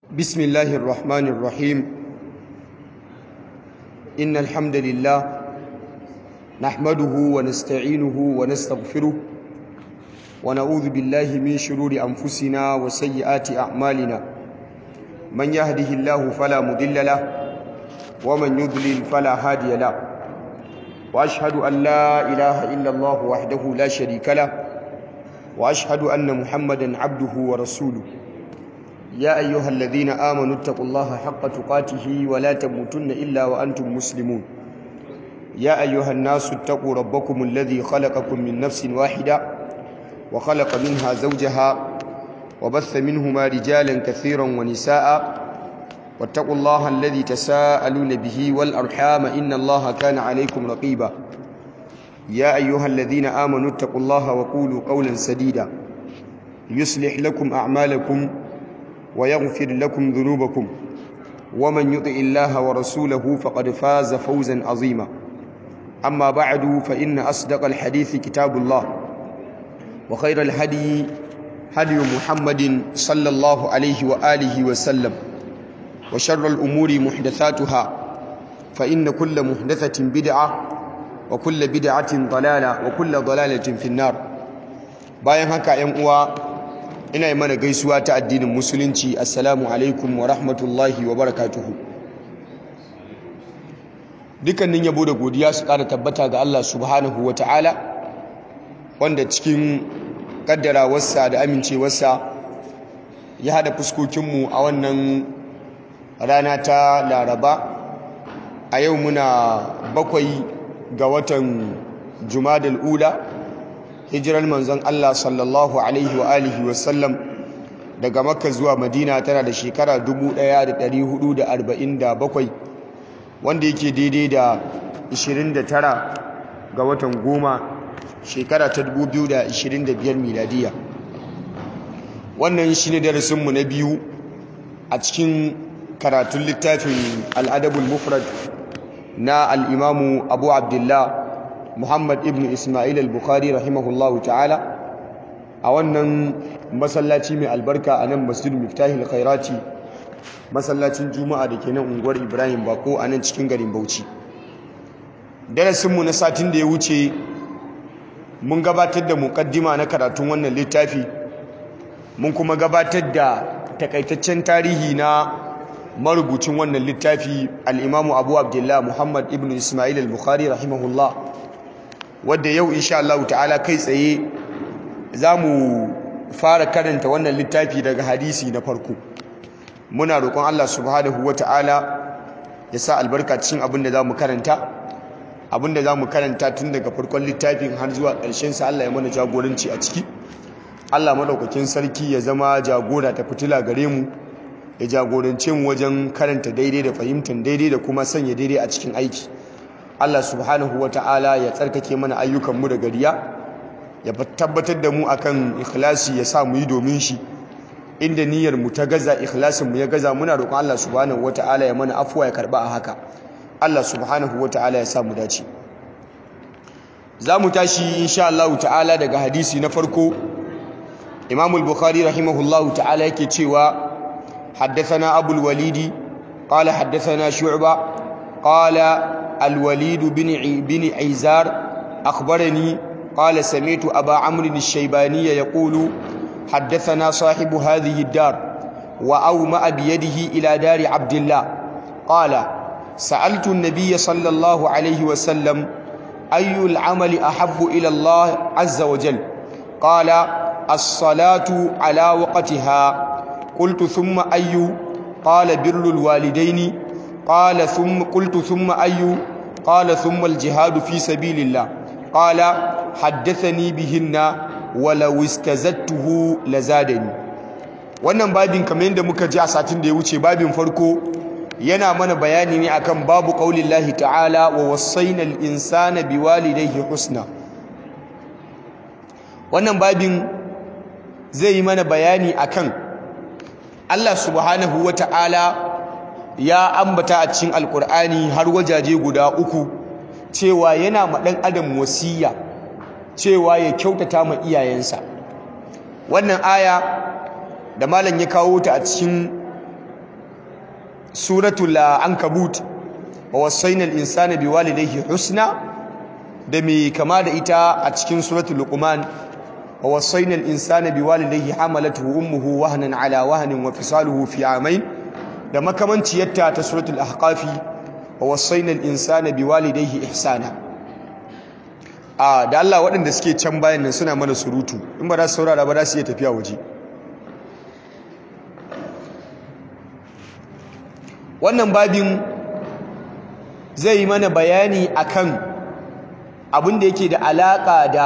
بسم الله الرحمن الرحيم إن الحمد لله نحمده ونستعينه ونستغفره ونعوذ بالله من شرور أنفسنا وسيئات أعمالنا من يهده الله فلا مضل له ومن يضلل فلا هادي له وأشهد أن لا إله إلا الله وحده لا شريك له وأشهد أن محمدا عبده ورسوله يا أيها الذين آمنوا اتقوا الله حق تقاته ولا تموتن إلا وأنتم مسلمون يا أيها الناس اتقوا ربكم الذي خلقكم من نفس واحدة وخلق منها زوجها وبث منهما رجالا كثيرا ونساء واتقوا الله الذي تساءلون به والأرحام إن الله كان عليكم رقيبا يا أيها الذين آمنوا اتقوا الله وقولوا قولا سديدا يصلح لكم أعمالكم ويغفر لكم ذنوبكم ومن يطع الله ورسوله فقد فاز فوزا عظيما أما بعد فإن أصدق الحديث كتاب الله وخير الهدي هدي محمد صلى الله عليه وآله وسلم وشر الأمور محدثاتها فإن كل محدثة بدعة وكل بدعة ضلالة وكل ضلالة في النار bayan haka ‘yan uwa ina yi mana gaisuwa ta addinin musulunci assalamu alaikum wa rahmatullahi wa barakatuhu dukkanin yabo da godiya su ƙara tabbata ga Allah subhanahu wa ta'ala wanda cikin ƙaddarawarsa da amincewarsa ya haɗa fuskokinmu a wannan rana ta laraba a yau muna bakwai ga watan jumadal ula hijirar manzon Allah sallallahu alaihi wa alihi wasallam daga makka zuwa madina tana da shekara 1447 wanda yake daidai da 29 ga watan goma shekara ta 2025 miladiya wannan shi ne darasinmu na biyu a cikin karatun littafin al'adabul mufrad na al'imamu abu abdullah muhammad ibn ismail al-bukhari rahimahullahu ta'ala a wannan masallaci mai albarka a nan masjid miftahil khairati masallacin juma'a da ke nan unguwar ibrahim bako a nan cikin garin bauchi darasinmu na satin da ya wuce mun gabatar da mukaddima na karatun wannan littafi mun kuma gabatar da takaitaccen tarihi na marubucin wannan littafi al'imamu abu abdullah muhammad ibn ismail al-bukhari rahimahullah wadda yau insha Allah ta'ala kai tsaye za mu fara karanta wannan littafi daga hadisi na farko muna roƙon Allah subhanahu wa ta'ala ya sa albarka cikin abin da za mu karanta abin da za mu karanta tun daga farkon littafin har zuwa ƙarshen sa Allah ya mana jagoranci a ciki Allah maɗaukakin sarki ya zama jagora ta fitila gare mu ya jagorance mu wajen karanta daidai da fahimtar daidai da kuma sanya daidai a cikin aiki Allah subhanahu ta'ala ya tsarkake mana ayyukanmu da gariya ya tabbatar da mu akan ikhlasi ya sa mu yi domin shi inda niyyar mu ta gaza ikhlasin mu ya gaza muna roƙon Allah subhanahu ta'ala ya mana afuwa ya karba a haka Allah subhanahu ta'ala ya sa mu dace za mu tashi insha Allah ta'ala daga hadisi na farko Imam al-Bukhari rahimahullahu ta'ala yake cewa حدثنا أبو الوليد قال حدثنا شعبة قال الوليد بن بن عيزار أخبرني قال سمعت أبا عمرو الشيباني يقول حدثنا صاحب هذه الدار وأومأ بيده إلى دار عبد الله قال سألت النبي صلى الله عليه وسلم أي العمل أحب إلى الله عز وجل قال الصلاة على وقتها قلت ثم أي قال بر الوالدين قال ثم قلت ثم أي قال ثم الجهاد في سبيل الله قال حدثني بهن ولو استزدته لزادني wannan babin kamar yadda muka ji a satin da ya wuce babin farko yana mana bayani ne akan babu qaulillahi ta'ala wa wasaina al-insana biwalidayhi husna wannan babin zai yi mana bayani akan Allah subhanahu wa ta'ala ya ambata a cikin alkur'ani har wajaje guda uku cewa yana ma ɗan adam wasiya cewa ya kyautata ma iyayensa wannan aya da malam ya kawo ta a cikin suratul ankabut wa wasaina al-insana biwalidayhi husna da mai kama da ita a cikin suratul luqman wa wasaina al-insana biwalidayhi hamalatuhu ummuhu wahnan ala wahnin wa fisaluhu fi amayn da makamanciyarta ta suratul ahqafi wa wasaina al-insana biwalidayhi ihsana a da Allah waɗanda suke can bayan nan suna mana surutu in ba za su saurara ba za su iya tafiya waje wannan babin zai yi mana bayani akan abin da yake da alaƙa da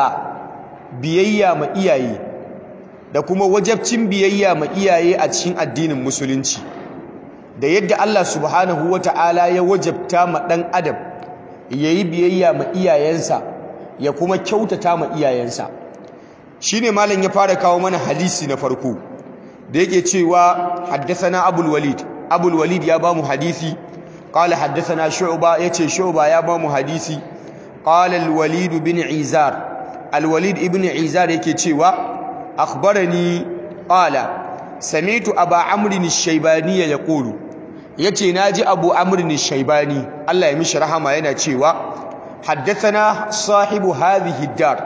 biyayya ma iyaye da kuma wajabcin biyayya ma iyaye a cikin addinin musulunci da yadda Allah subhanahu wata'ala ya wajabta ma ɗan adam ya yi biyayya ma iyayensa ya kuma kyautata ma iyayensa shine malam ya fara kawo mana hadisi na farko da yake cewa haddathana abul walid abul walid ya bamu hadisi qala haddathana shu'ba yace shu'ba ya bamu hadisi qala al walid bin izar al walid ibn izar yake cewa akhbarani qala sami'tu aba amr ash-shaybani yaqulu yace naji abu amr ash-shaybani Allah ya mishi rahama yana cewa haddathana sahibu hadhihi dar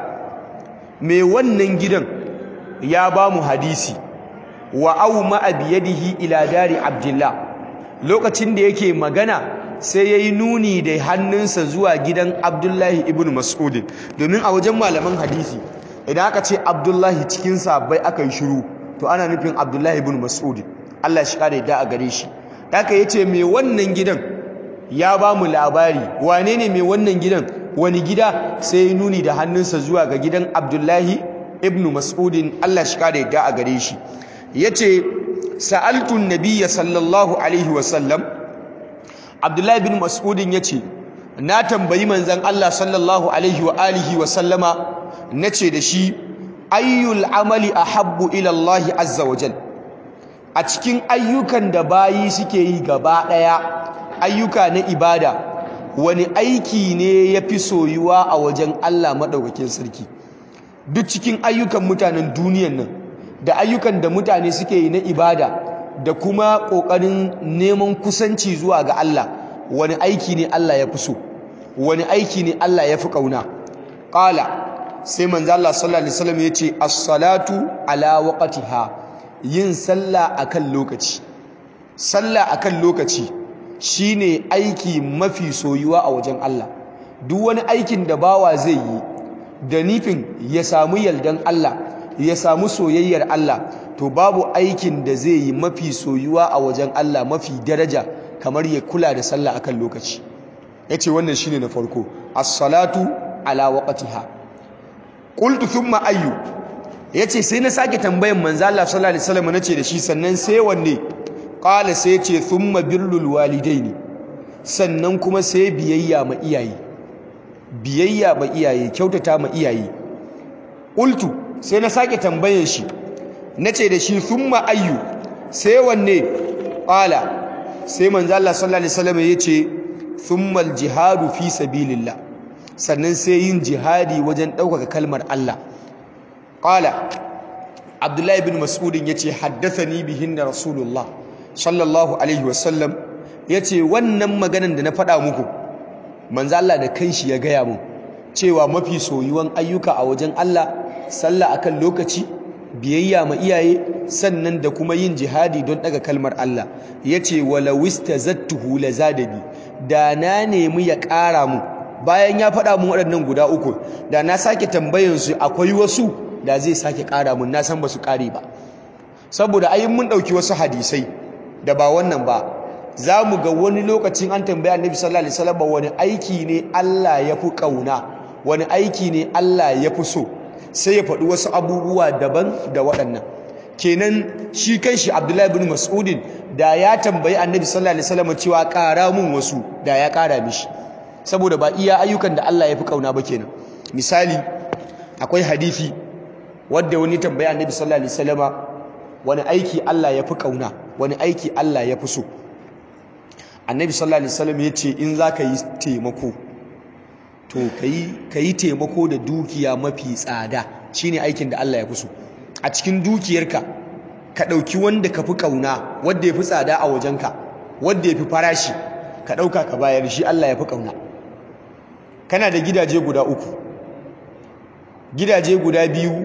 me wannan gidan ya bamu hadisi wa auma biyadihi ila dari abdullah lokacin da yake magana sai yayi nuni da hannunsa zuwa gidan abdullahi ibn mas'ud domin a wajen malaman hadisi idan aka ce abdullahi cikin sahabbai aka yi shiru to ana nufin abdullahi ibn mas'ud Allah shi kare da a gare shi haka yace me wannan gidan ya ba mu labari wane ne mai wannan gidan wani gida sai ya nuni da hannunsa zuwa ga gidan abdullahi ibn mas'udin Allah shi kare da a gare shi yace sa'altu nabiyya sallallahu alaihi wasallam abdullahi ibn mas'udin yace na tambayi manzon Allah sallallahu alaihi wa alihi wa sallama nace da shi ayyul amali ahabbu ila Allah azza wa jal a cikin ayyukan da bayi suke yi gaba daya ayyuka na ibada wani aiki ne yafi soyuwa a wajen Allah madaukakin sarki duk cikin ayyukan mutanen duniyan nan da ayyukan da mutane suke yi na ibada da kuma kokarin neman kusanci zuwa ga Allah wani aiki ne Allah ya fi so wani aiki ne Allah ya fi kauna qala sai manzo Allah sallallahu alaihi wasallam yace as-salatu ala waqtiha yin sallah akan lokaci sallah akan lokaci shine aiki mafi soyuwa a wajen Allah duk wani aikin da bawa zai yi da nufin ya samu yaldan Allah ya samu soyayyar Allah to babu aikin da zai yi mafi soyuwa a wajen Allah mafi daraja kamar ya kula da sallah akan lokaci yace wannan shine na farko as-salatu ala waqtiha qultu thumma ayyu yace sai na sake tambayan manzo Allah sallallahu alaihi wasallam nace da shi sannan sai wanne qala sai yace thumma birrul walidaini sannan kuma sai biyayya ma iyaye biyayya ma iyaye kyautata ma iyaye qultu sai na sake tambayan shi nace da shi thumma ayyu sai wanne qala sai manzo Allah sallallahu alaihi wasallam yace thumma al-jihadu fi sabilillah sannan sai yin jihadi wajen ɗaukaka kalmar Allah qala Abdullahi bin Mas'ud yace haddathani bihinna Rasulullah sallallahu alaihi wasallam yace wannan maganan da na faɗa muku manzo Allah da kanshi ya gaya mun cewa mafi soyuwan ayyuka a wajen Allah sallah akan lokaci biyayya ma iyaye sannan da kuma yin jihadi don daga kalmar Allah yace wala wistazattuhu lazadabi da na nemi ya ƙara mu bayan ya faɗa mun waɗannan guda uku da na sake tambayan su akwai wasu da zai sake ƙara mun na san ba su ƙare ba saboda ayin mun ɗauki wasu hadisai da ba wannan ba za mu ga wani lokacin an tambaya annabi sallallahu alaihi wasallam wani aiki ne Allah ya fi ƙauna wani aiki ne Allah ya fi so sai ya faɗi wasu abubuwa daban da waɗannan kenan shi kanshi Abdullahi bin Mas'udin da ya tambayi Annabi sallallahu alaihi wasallam cewa ƙara mun wasu da ya ƙara mishi saboda ba iya ayyukan da Allah ya fi kauna ba kenan misali akwai hadisi wanda wani tambayi Annabi sallallahu alaihi wasallama wani aiki Allah ya fi kauna wani aiki Allah ya fi so Annabi sallallahu alaihi wasallam ya ce in zaka yi taimako to ka yi taimako da dukiya mafi tsada shine aikin da Allah ya fi so a cikin dukiyarka ka ɗauki wanda ka fi ƙauna wanda ya fi tsada a wajenka wanda yafi farashi ka dauka ka bayar shi Allah yafi kauna kana da gidaje guda uku gidaje guda biyu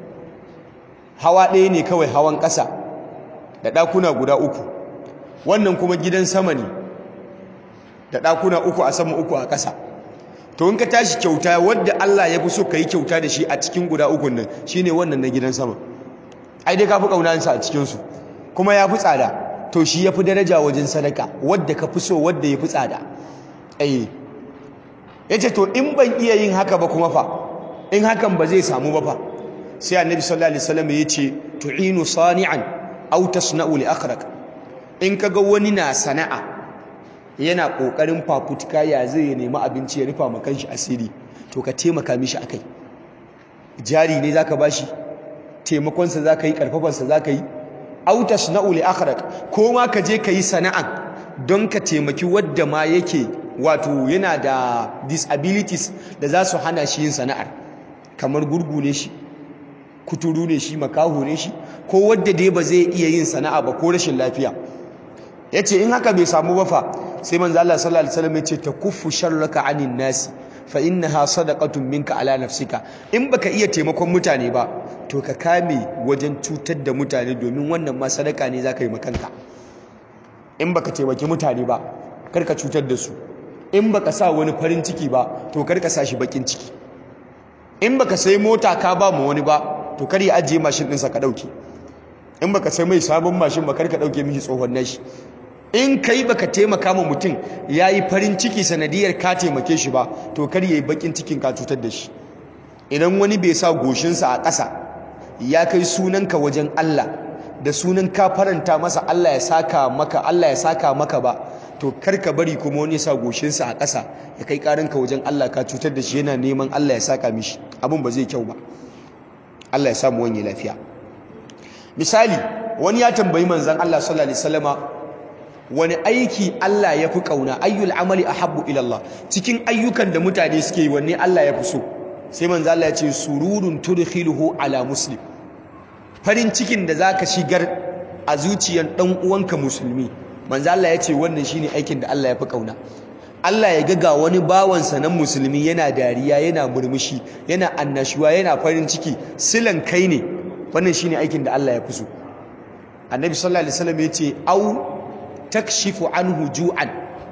hawa ɗaya ne kawai hawan ƙasa da ɗakuna guda uku wannan kuma gidan sama ne da ɗakuna uku a sama uku a ƙasa to in ka tashi kyauta wadda Allah ya fi so ka yi kyauta da shi a cikin guda ukun nan shine wannan na gidan sama ai dai ka fi ƙaunansa a cikinsu kuma ya fi tsada to shi ya fi daraja wajen sadaka wadda ka fi so wadda ya fi tsada ai ya ce to in ban iya yin haka ba kuma fa in hakan ba zai samu ba fa sai annabi sallallahu alaihi wasallam ya ce tu'inu sani'an aw tasna'u li akhraq in kaga wani na sana'a yana kokarin fafutuka ya zai nemi abinci ya rufa ma kanshi asiri to ka taimaka mishi akai jari ne zaka bashi taimakon sa zaka yi karfafan sa zaka yi aw tasna'u li akhraq ko ma ka je ka yi sana'a don ka taimaki wadda ma yake wato yana da disabilities da za su hana shi yin sana'ar kamar gurgu ne shi kuturu ne shi makaho ne shi ko wadda dai ba zai iya yin sana'a ba ko rashin lafiya yace in haka bai samu ba fa sai manzo Allah sallallahu alaihi wasallam yace takuffu sharraka anin nasi fa innaha sadaqatun minka ala nafsika in baka iya taimakon mutane ba to ka kame wajen cutar da mutane domin wannan ma sadaka ne zaka yi makanka in baka taimaki mutane ba karka cutar da su in baka sa wani farin ciki ba to karka sa shi bakin ciki in baka sai mota ka ba mu wani ba to kar ya ajiye mashin ɗinsa ka ɗauke in baka sai mai sabon mashin ba kar ka ɗauke mishi tsohon nashi in kai baka taimaka ma mutum ya yi farin ciki sanadiyar ka taimake shi ba to kar ya yi bakin cikin ka cutar da shi idan wani bai sa goshinsa a ƙasa ya kai sunanka wajen Allah da sunan ka faranta masa Allah ya saka maka Allah ya saka maka ba to kar ka bari kuma wani sa goshinsa a ƙasa ya kai ƙaranka wajen Allah ka cutar da shi yana neman Allah ya saka mishi abin ba zai kyau ba Allah ya samu wani lafiya misali wani ya tambayi manzon Allah sallallahu alaihi wasallama wani aiki Allah ya fi kauna ayyul amali ahabbu ila Allah cikin ayyukan da mutane suke yi wanne Allah ya fi so sai manzon Allah ya ce sururun tudkhiluhu ala muslim farin cikin da zaka shigar a zuciyar dan uwanka musulmi manzon Allah ya ce wannan shine aikin da Allah ya fi kauna Allah ya ga wani bawansa na musulmi yana dariya yana murmushi yana annashuwa yana farin ciki silan kai ne wannan shine aikin da Allah ya fi so annabi sallallahu alaihi wasallam ya ce au takshifu anhu ju'an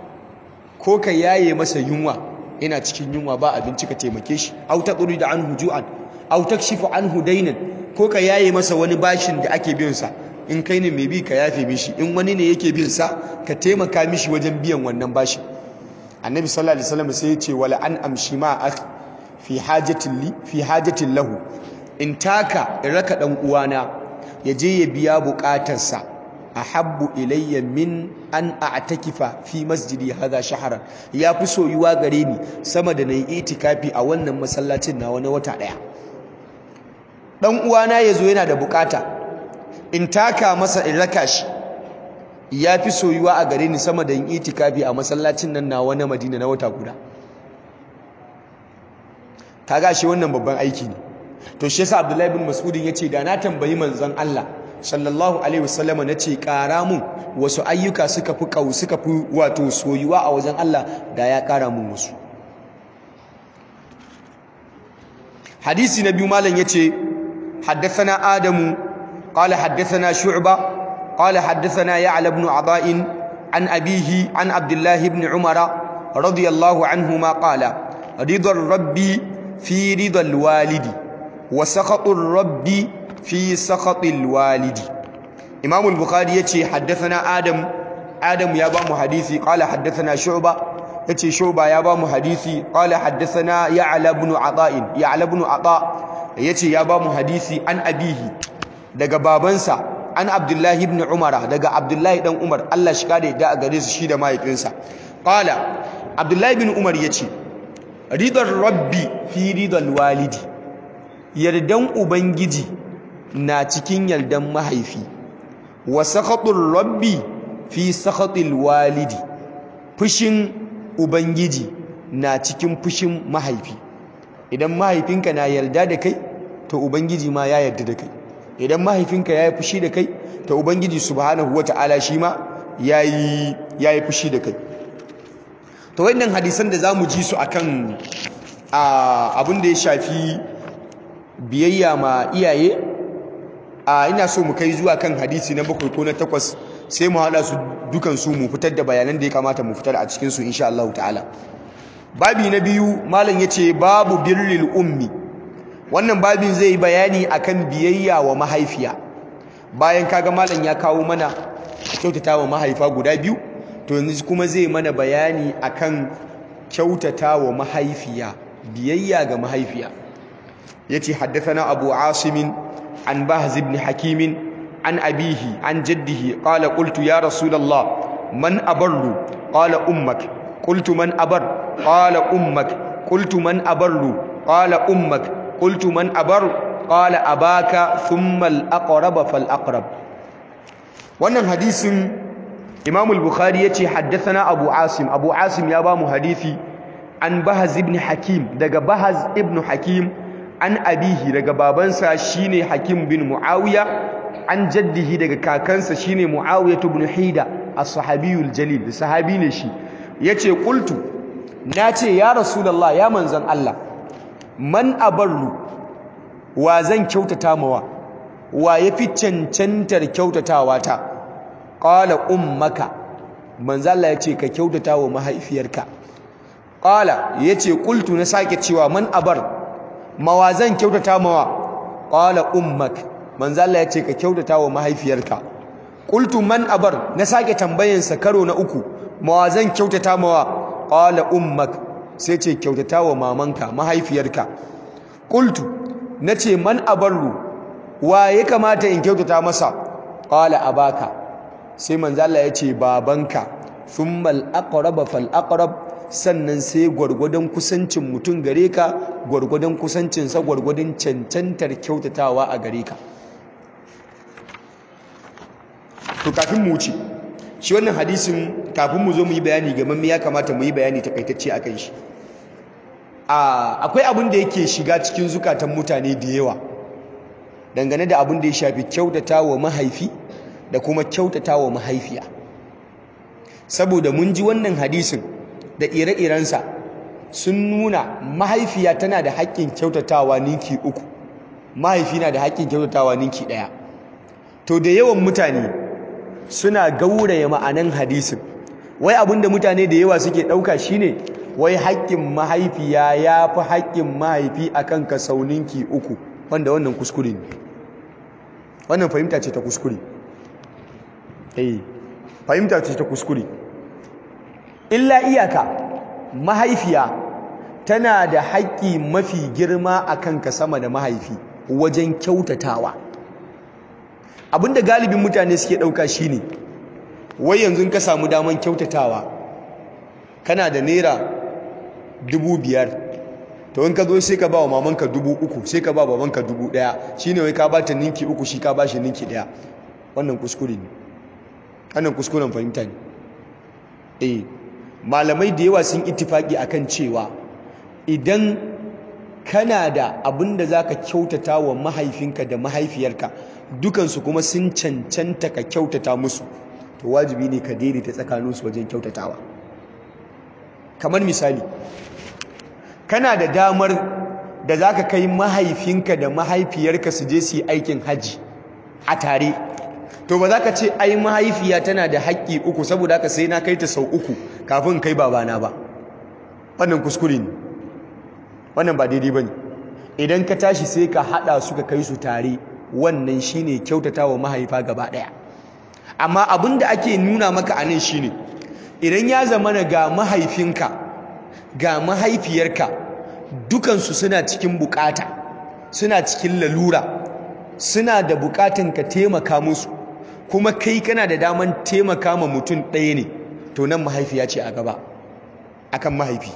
ko ka yaye masa yunwa yana cikin yunwa ba abinci ka taimake shi au da anhu ju'an au takshifu anhu dainan ko ka yaye masa wani bashin da ake biyan sa in kai ne mai bi ka yafe mishi in wani ne yake bin sa ka taimaka mishi wajen biyan wannan bashin annabi sallallahu alaihi wasallam sai ya ce wala an amshi ma akhi fi hajatin li fi hajatin lahu in taka in raka dan uwana ya je ya biya bukatarsa ahabbu ilayya min an a'takifa fi masjidi hadha shahran ya fi soyuwa gare ni sama da nayi itikafi a wannan masallacin na wani wata daya dan uwana yazo yana da bukata in taka masa in raka shi ya fi soyuwa a gare ni sama da yin itikafi a masallacin nan na wani Madina na wata guda kaga shi wannan babban aiki ne to shi yasa Abdullahi ibn Mas'ud yace da na tambayi manzon Allah sallallahu alaihi wasallama nace kara mun wasu ayyuka suka fi kau suka fi wato soyuwa a wajen Allah da ya kara mun wasu hadisi na biyu malam yace haddathana adamu qala haddathana shu'ba qala haddathana ya'la ibn adain an abihi an abdullah ibn umara radiyallahu anhuma qala ridar rabbi fi ridal walidi wa sakhatur rabbi fi sakhatil walidi imam al-bukhari yace haddathana adam adam ya ba mu hadisi qala haddathana shu'ba yace shu'ba ya ba mu hadisi qala haddathana ya'la ibn ata'in ya'la ibn ata yace ya ba mu hadisi an abihi daga babansa an abdullahi ibn umar daga abdullahi dan umar Allah shi kare da a gare su shi da mahaifinsa qala abdullahi ibn umar yace ridar rabbi fi ridal walidi yardan ubangiji na cikin yardan mahaifi wa sakhatur rabbi fi sakhatil walidi fushin ubangiji na cikin fushin mahaifi idan mahaifinka na yarda da kai to ubangiji ma ya yarda da kai idan mahaifinka ya yi fushi da kai to ubangiji subhanahu wataala shi ma yayi ya yi fushi da kai to wannan hadisan da za mu ji su akan abin da ya shafi biyayya ma iyaye a ina so mu kai zuwa kan hadisi na bakwai ko na takwas sai mu haɗa su dukansu mu fitar da bayanan da ya kamata mu fitar a cikinsu insha Allah ta'ala babi na biyu malam ya ce babu birril ummi wannan babin zai yi bayani akan biyayya wa mahaifiya bayan kaga malam ya kawo mana kyautata wa mahaifa guda biyu to yanzu kuma zai mana bayani akan kyautata wa mahaifiya biyayya ga mahaifiya yace haddathana abu asim an bahz ibn hakim an abihi an jaddihi qala qultu ya rasulullah man abarru qala ummak qultu man abar qala ummak qultu man abarru qala ummak qultu man abar qala abaka thumma al-aqrab fal-aqrab wannan hadisin Imam al-Bukhari yace haddathana Abu Asim Abu Asim ya ba mu hadisi an Bahaz ibn Hakim daga Bahaz ibn Hakim an abihi daga babansa shine Hakim bin Muawiya an jaddihi daga kakansa shine Muawiya ibn Hida as-sahabiyul jalil sahabi ne shi yace qultu nace ya Rasulullah ya manzon Allah man abarru wa zan kyautata mawa wa yafi cancantar kyautatawa ta qala ummaka manzo Allah yace ka kyautata wa mahaifiyarka qala yace qultu na sake cewa man abar mawazan kyautata mawa qala ummak manzo Allah yace ka kyautata wa mahaifiyarka qultu man abar na sake tambayan sa karo na uku mawazan kyautata mawa qala ummak sai ce kyautata wa mamanka mahaifiyarka qultu nace man abarru wa ya kamata in kyautata masa qala abaka sai manzo Allah ya ce babanka thummal aqrab fal aqrab sannan sai gwargwadon kusancin mutum gare ka gwargwadon kusancin sa gwargwadon cancantar kyautatawa a gare ka to kafin mu wuce shi wannan hadisin kafin mu zo mu yi bayani ga mamme ya kamata mu yi bayani takaitacce akan shi akwai abin da yake shiga cikin zukatan mutane da yawa dangane da abin da ya shafi kyautatawa mahaifi da kuma kyautata wa mahaifiya saboda mun ji wannan hadisin da ire-irensa sun nuna mahaifiya tana da haƙƙin kyautatawa ninki uku mahaifi na da haƙƙin kyautatawa ninki ɗaya to da yawan mutane suna gauraya ma'anan hadisin wai abinda mutane da yawa suke ɗauka shine wai haƙƙin mahaifiya ya fi haƙƙin mahaifi akan ka sau ninki uku wanda wannan kuskure ne wannan fahimta ce ta kuskure eh fahimta ce ta kuskure illa iyaka mahaifiya tana da haƙƙi mafi girma a kanka sama da mahaifi wajen kyautatawa abinda galibin mutane suke ɗauka shine wai yanzu ka samu daman kyautatawa kana da naira dubu biyar to in ka zo sai ka ba wa mamanka dubu uku sai ka ba babanka dubu ɗaya shine wai ka ba ta ninki uku shi ka ba shi ninki ɗaya wannan kuskure ne wannan kuskuren fahimta ne eh malamai da yawa sun ittifaki akan cewa idan kana da abin da zaka kyautata wa mahaifinka da mahaifiyarka dukansu kuma sun cancanta ka kyautata musu to wajibi ne ka daidaita tsakaninsu wajen kyautatawa kamar misali kana da damar da zaka kai mahaifinka da mahaifiyarka su je su yi aikin haji a tare to ba za ka ce ai mahaifiya tana da haƙƙi uku saboda haka sai na kai ta sau uku kafin kai babana ba wannan kuskure ne wannan ba daidai ba ne idan ka tashi sai ka haɗa su ka kai su tare wannan shine kyautata wa mahaifa gaba ɗaya amma abin da ake nuna maka a nan shine idan ya zama na ga mahaifinka ga mahaifiyarka dukansu suna cikin bukata suna cikin lalura suna da bukatan ka taimaka musu kuma kai kana da daman taimaka ma mutum ɗaya ne to nan mahaifiya ce a gaba akan mahaifi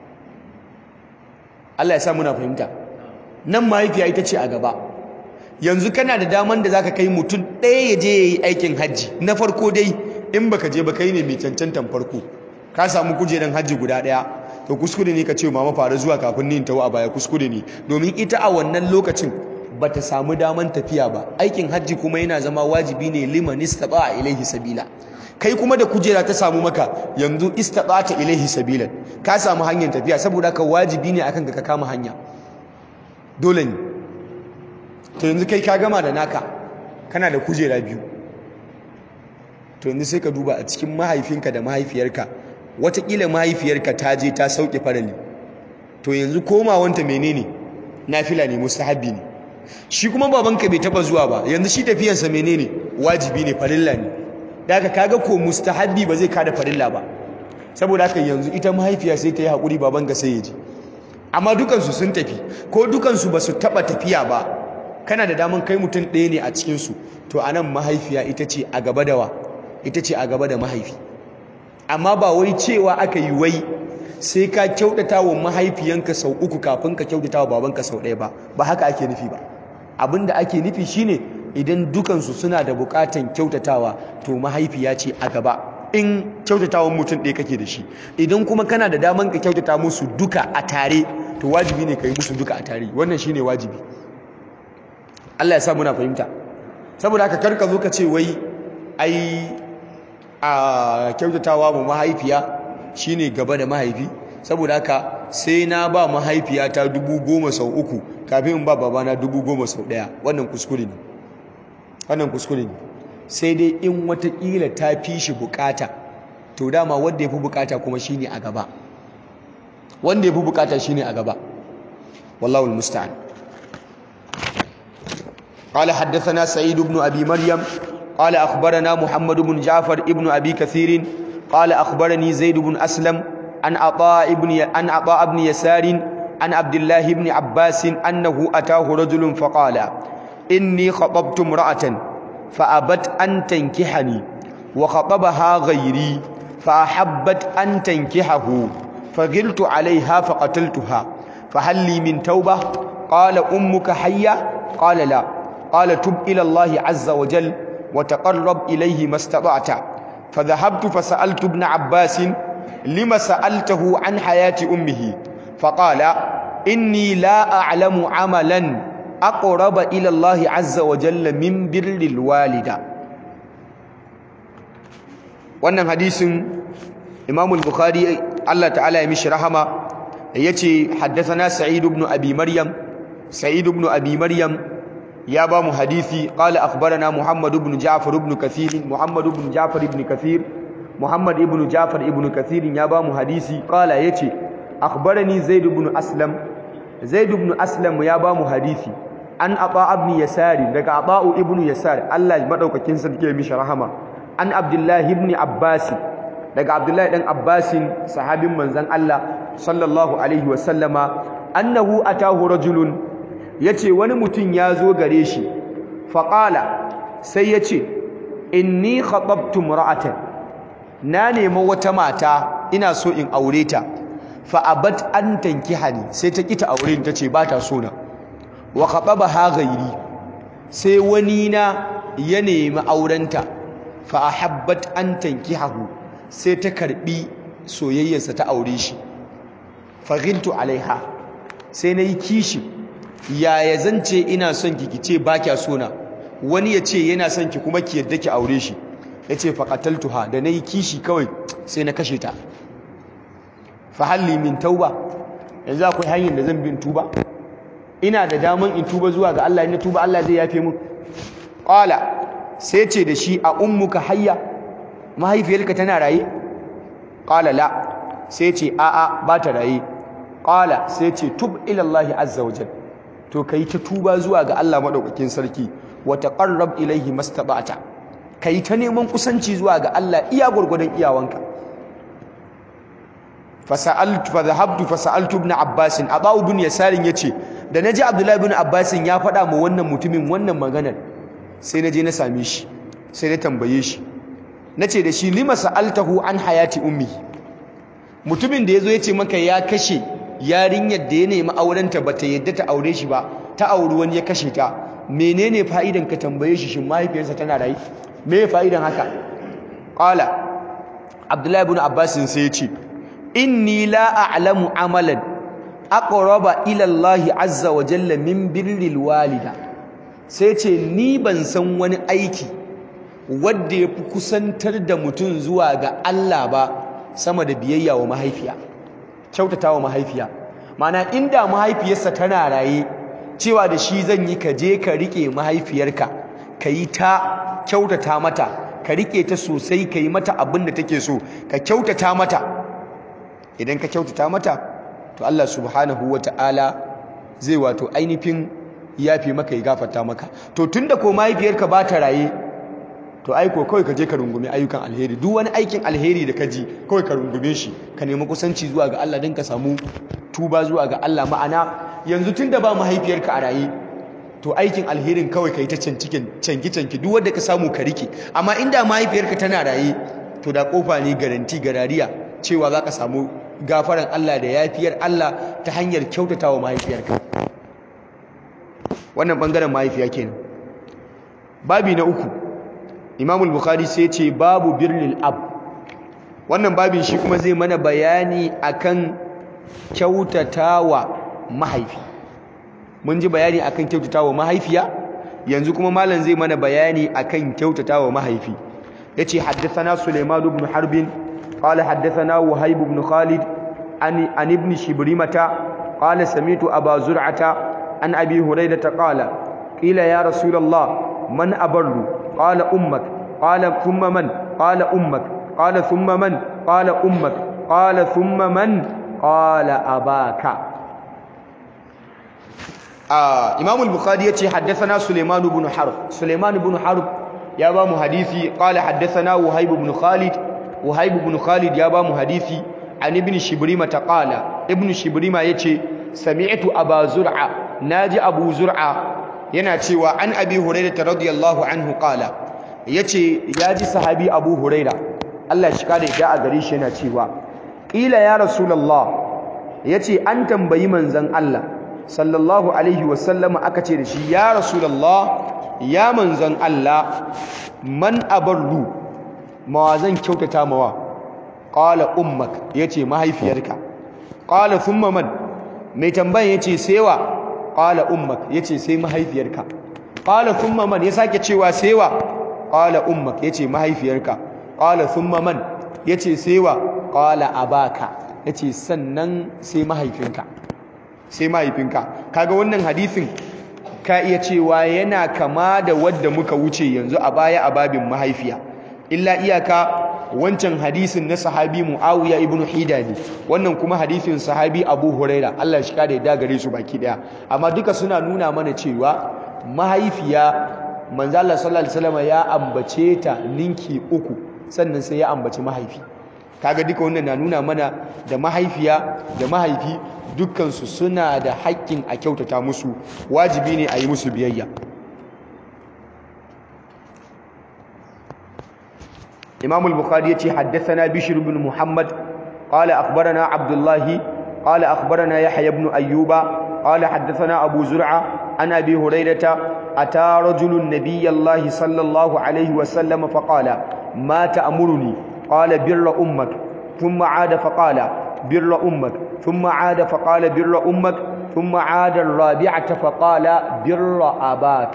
Allah ya sa muna fahimta nan mahaifiya ita ce a gaba yanzu kana da daman da zaka kai mutum ɗaya ya je yayi aikin hajji na farko dai in baka je ba kai ne mai cancantan farko ka samu kujeran hajji guda ɗaya to kuskure ne ka ce mama fara zuwa kafin ni tawo a baya kuskure ne domin ita a wannan lokacin bata samu daman tafiya ba aikin hajji kuma yana zama wajibi ne liman istaba ilaihi sabila kai kuma da kujera ta samu maka yanzu istaqata ilaihi sabilan ka samu hanyar tafiya saboda ka wajibi ne akan ka kama hanya dole ne to yanzu kai ka gama da naka kana da kujera biyu to yanzu sai ka duba a cikin mahaifinka da mahaifiyarka watakila mahaifiyarka ta je ta sauke farali to yanzu komawanta menene nafila ne mustahabbi ne shi kuma babanka bai taba zuwa ba yanzu shi tafiyarsa menene wajibi ne farilla ne da haka kaga ko mustahabbi ba zai kada farilla ba saboda haka yanzu ita mahaifiya sai ta yi haƙuri babanka sai ya je amma dukansu sun tafi ko dukansu ba su taɓa tafiya ba kana da daman kai mutum ɗaya ne a cikinsu to a nan mahaifiya ita ce a gaba da wa ita ce a gaba da mahaifi amma ba wai cewa aka yi wai sai ka kyautata wa mahaifiyanka sau uku kafin ka kyautata wa babanka sau ɗaya ba ba haka ake nufi ba abin da ake nufi shine idan dukansu suna da buƙatan kyautatawa to mahaifiya ce a gaba in kyautatawan mutum ɗaya kake da shi idan kuma kana da daman ka kyautata musu duka a tare to wajibi ne ka yi musu duka a tare wannan shine wajibi Allah ya sa muna fahimta saboda haka karka zo ka ce wai ai a kyautatawa mu mahaifiya shine gaba da mahaifi saboda haka sai na ba mahaifiyata dubu goma sau uku kafin in ba babana dubu goma sau ɗaya wannan kuskure ne wannan kuskure ne sai dai in watakila ta fi shi bukata to dama wanda ya fi bukata kuma shine a gaba wanda ya fi bukata shine a gaba wallahu almusta'an قال حدثنا سعيد بن أبي مريم قال أخبرنا محمد بن جعفر ابن أبي كثير قال أخبرني زيد بن أسلم عن عطاء بن عن عطاء بن يسار عن عبد الله بن عباس أنه أتاه رجل فقال إني خطبت امرأة فأبت أن تنكحني وخطبها غيري فأحبت أن تنكحه فغلت عليها فقتلتها فهل لي من توبة قال أمك حية قال لا قال تب إلى الله عز وجل وتقرب إليه ما استطعت فذهبت فسألت ابن عباس لما سألته عن حياة أمه فقال إني لا أعلم عملا أقرب إلى الله عز وجل من بر الوالدة wannan hadisin Imam al-Bukhari Allah ta'ala ya mishi rahama yace haddathana Sa'id ibn Abi Maryam Sa'id ibn Abi Maryam ya ba mu hadisi qala akhbarana Muhammad ibn Ja'far ibn Kathir Muhammad ibn Ja'far ibn Kathir Muhammad ibn Ja'far ibn Kathir ya ba mu hadisi qala yace akhbarani Zaid ibn Aslam Zaid ibn Aslam ya ba mu hadisi an Ata ibn Yasar daga Ata ibn Yasar Allah madaukakin sarki ya mishi rahama an Abdullah ibn Abbas daga Abdullah dan Abbas sahabin manzon Allah sallallahu alaihi wa sallama annahu atahu rajulun yace wani mutum ya zo gare shi faqala sai yace inni khatabtu mar'atan na nemi wata mata ina so in aure ta fa abat an tankihani sai ta kita aure ni tace ba ta so na wa khatabaha ghairi sai wani na ya nemi aurenta fa ahabbat an tankihahu sai ta karbi soyayyarsa ta aure shi fa ghiltu alaiha sai nayi kishi yaya zance ina son ki kice ba kya so na wani ya ce yana son ki kuma ki yadda ki aure shi yace fa qataltuha da nayi kishi kawai sai na kashe ta fa halli min tauba yanzu akwai hanyar da zan bin tuba ina da daman in tuba zuwa ga Allah in tuba Allah zai yafe mu qala sai ce da shi a ummuka hayya mahaifiyarka tana raye qala la sai ce a a ba ta raye qala sai ce tub ila Allah azza wajal to kai ta tuba zuwa ga Allah madaukakin sarki wa taqarrab ilayhi mastata'ta kai ta neman kusanci zuwa ga Allah iya gurgurdan iyawanka fasa'altu fa dhahabtu fasa'altu ibn abbas aba ibn yasarin yace da naji abdullahi ibn abbas ya faɗa mu wannan mutumin wannan maganar sai naje na same shi sai na tambaye shi nace da shi lima sa'altahu an hayati ummi mutumin da yazo yace maka ya kashe yarinyar da ya nemi aurenta bata yadda ta aure shi ba ta auri wani ya kashe ta menene fa'idan ka tambaye shi shin mahaifiyarsa tana rayi me fa'idan haka qala abdullahi ibn abbas sai ya ce inni la a'lamu amalan aqraba ila Allah azza wa jalla min birril walida sai ce ni ban san wani aiki wadda ya fi kusantar da mutum zuwa ga Allah ba sama da biyayya wa mahaifiya kyautata wa mahaifiya mana inda mahaifiyarsa tana raye cewa da shi zan yi ka je ka rike mahaifiyarka ka yi ta kyautata mata ka rike ta sosai ka yi mata abin da take so ka kyautata mata idan ka kyautata mata to Allah subhanahu ta'ala zai wato ainihin yafi maka ya gafarta maka to tunda ko mahaifiyarka ba ta raye to aiko kawai ka je ka rungume ayyukan alheri duk wani aikin alheri da ka ji kawai ka rungume shi ka nemi kusanci zuwa ga Allah don ka samu tuba zuwa ga Allah ma'ana yanzu tunda ba mahaifiyarka a raye to aikin alherin kawai ka yi ta canki-canki duk wanda ka samu ka rike amma inda mahaifiyarka tana raye to da kofa ne garanti garariya cewa za ka samu gafaran Allah da yafiyar Allah ta hanyar kyautata wa mahaifiyarka wannan bangaren mahaifiya kenan babi na uku imamul bukhari sai ce babu birnil ab wannan babin shi kuma zai mana bayani akan kyautatawa mahaifi mun ji bayani akan kyautatawa mahaifiya yanzu kuma malam zai mana bayani akan kyautatawa mahaifi yace haddathana sulaiman ibn harbin qala haddathana wahib ibn khalid an an ibn shibrimata qala sami'tu aba zur'ata an abi hurairah qala qila ya rasulullah man abarru qala ummak qala thumma man qala ummak qala thumma man qala ummak qala thumma man qala abaka Imam al-Bukhari yace haddathana Sulaiman ibn Harb Sulaiman ibn Harb ya ba mu hadisi qala haddathana Wahib ibn Khalid Wahib ibn Khalid ya ba mu hadisi an ibn Shibrima ta qala ibn Shibrima yace sami'tu Aba Zur'a naji Abu Zur'a yana cewa an Abi Hurairah radiyallahu anhu qala yace yaji sahabi Abu Hurairah Allah shi kada da a gare shi yana cewa qila ya rasulullah yace an tambayi manzon Allah sallallahu alaihi wasallama aka ce da shi ya rasulullah ya manzon Allah man abarru mawa zan kyautata mawa qala ummak yace mahaifiyarka qala thumma man mai tambayan yace sewa qala ummak yace sai mahaifiyarka qala thumma man ya sake cewa sewa qala ummak yace mahaifiyarka qala thumma man yace sewa qala abaka yace sannan sai mahaifinka sai mahaifinka kaga wannan hadisin ka iya cewa yana kama da wadda muka wuce yanzu a baya a babin mahaifiya illa iyaka wancan hadisin na sahabi Muawiya ibn Hida ne wannan kuma hadisin sahabi Abu Huraira Allah shi kada ya gare su baki daya amma duka suna nuna mana cewa mahaifiya manzo Allah sallallahu alaihi wasallam ya ambace ta ninki uku sannan sai ya ambaci mahaifi kaga duka wannan na nuna mana da mahaifiya da mahaifi dukkansu suna da haƙƙin a kyautata musu wajibi ne a yi musu biyayya imam al-bukhari yace haddathana bishr ibn muhammad qala akhbarana abdullah qala akhbarana yahya ibn ayyuba qala haddathana abu zur'a an abi hurairata ata rajulun nabiyallahi sallallahu alaihi wa sallam faqala ma ta'muruni qala birra ummak thumma 'ada faqala بر أمك ثم عاد فقال بر أمك ثم عاد الرابعة فقال بر أباك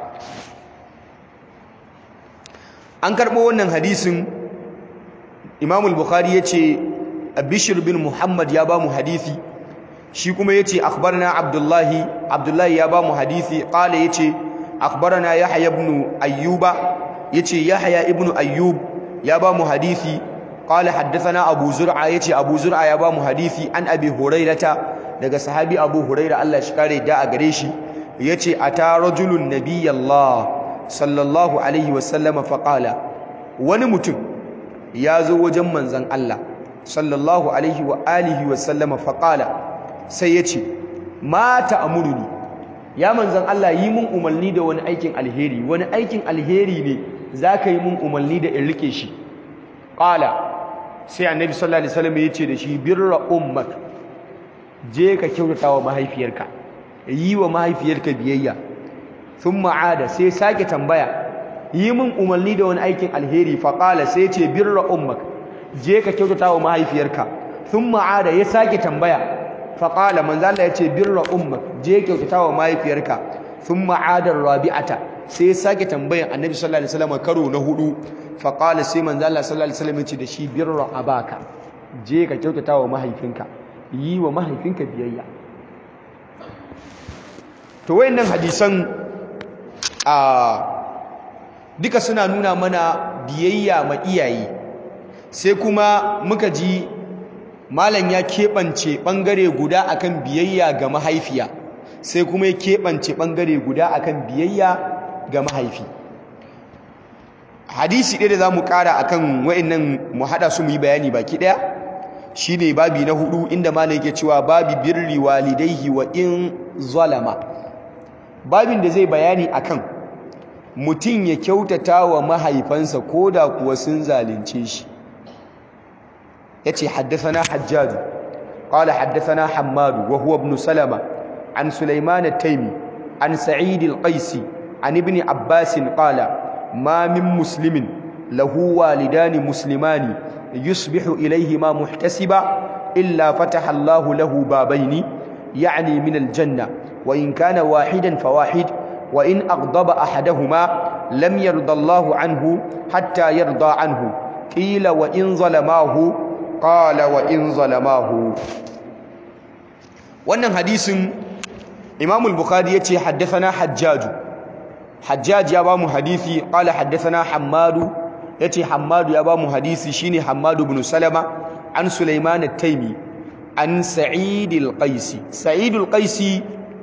an karɓo wannan hadisin Imam al-Bukhari yace Bishr bin Muhammad ya ba mu hadisi shi kuma yace akhbarana Abdullahi Abdullahi ya ba mu hadisi qala yace akhbarana Yahya ibn Ayyuba yace Yahya ibn Ayyub ya ba mu hadisi قال حدثنا ابو زرعه yace abu zur'a ya ba mu hadisi an abi hurairata daga sahabi abu huraira Allah shi kare da a gare shi yace ata rajulun nabiyallah sallallahu alaihi wasallama faqala wani mutum ya zo wajen manzon Allah sallallahu alaihi wa alihi wasallama faqala sai yace ma ta'muruni ya manzon Allah yi mun umarni da wani aikin alheri wani aikin alheri ne zaka yi mun umarni da in rike shi qala sai annabi sallallahu alaihi wasallam yace da shi birra ummak je ka kyautata wa mahaifiyarka yi wa mahaifiyarka biyayya thumma ada sai sake tambaya yi min umarni da wani aikin alheri fa qala sai yace birra ummak je ka kyautata wa mahaifiyarka thumma ada ya sake tambaya fa qala manzo Allah yace birra ummak je kyautata wa mahaifiyarka thumma ada rabi'ata sai ya sake tambayan annabi sallallahu alaihi wasallam karo na hudu fa qala sai manzo Allah sallallahu alaihi wasallam ya ce da shi birra abaka je ka kyautata wa mahaifinka yi wa mahaifinka biyayya to wayannan hadisan a duka suna nuna mana biyayya ma iyaye sai kuma muka ji malam ya keɓance ɓangare guda akan biyayya ga mahaifiya sai kuma ya keɓance ɓangare guda akan biyayya ga mahaifi hadisi ɗaya da za mu ƙara akan wa'annan mu haɗa su mu yi bayani baki ɗaya shi ne babi na hudu inda malam yake cewa babi birri walidaihi wa in zalama babin da zai bayani akan mutum ya kyautata wa mahaifansa ko da kuwa sun zalunce shi yace haddathana hajjaj qala haddathana hammad wa huwa ibn salama an sulaiman at-taymi an sa'id al-qaisi an ibn abbas qala ma min muslimin lahu walidani muslimani yusbihu ilayhima muhtasiba illa fataha Allah lahu babaini يعني من الجنة وإن كان واحدا فواحد وإن أغضب أحدهما لم يرضى الله عنه حتى يرضى عنه قيل وإن ظلماه قال وإن ظلماه wannan hadisin Imam al-Bukhari yace haddathana Hajjaj Hajjaj ya ba mu hadisi qala haddathana Hammad yace Hammad ya ba mu hadisi shine Hammad ibn Salama an Sulaiman at-Taymi an Sa'id al-Qaisi Sa'id al-Qaisi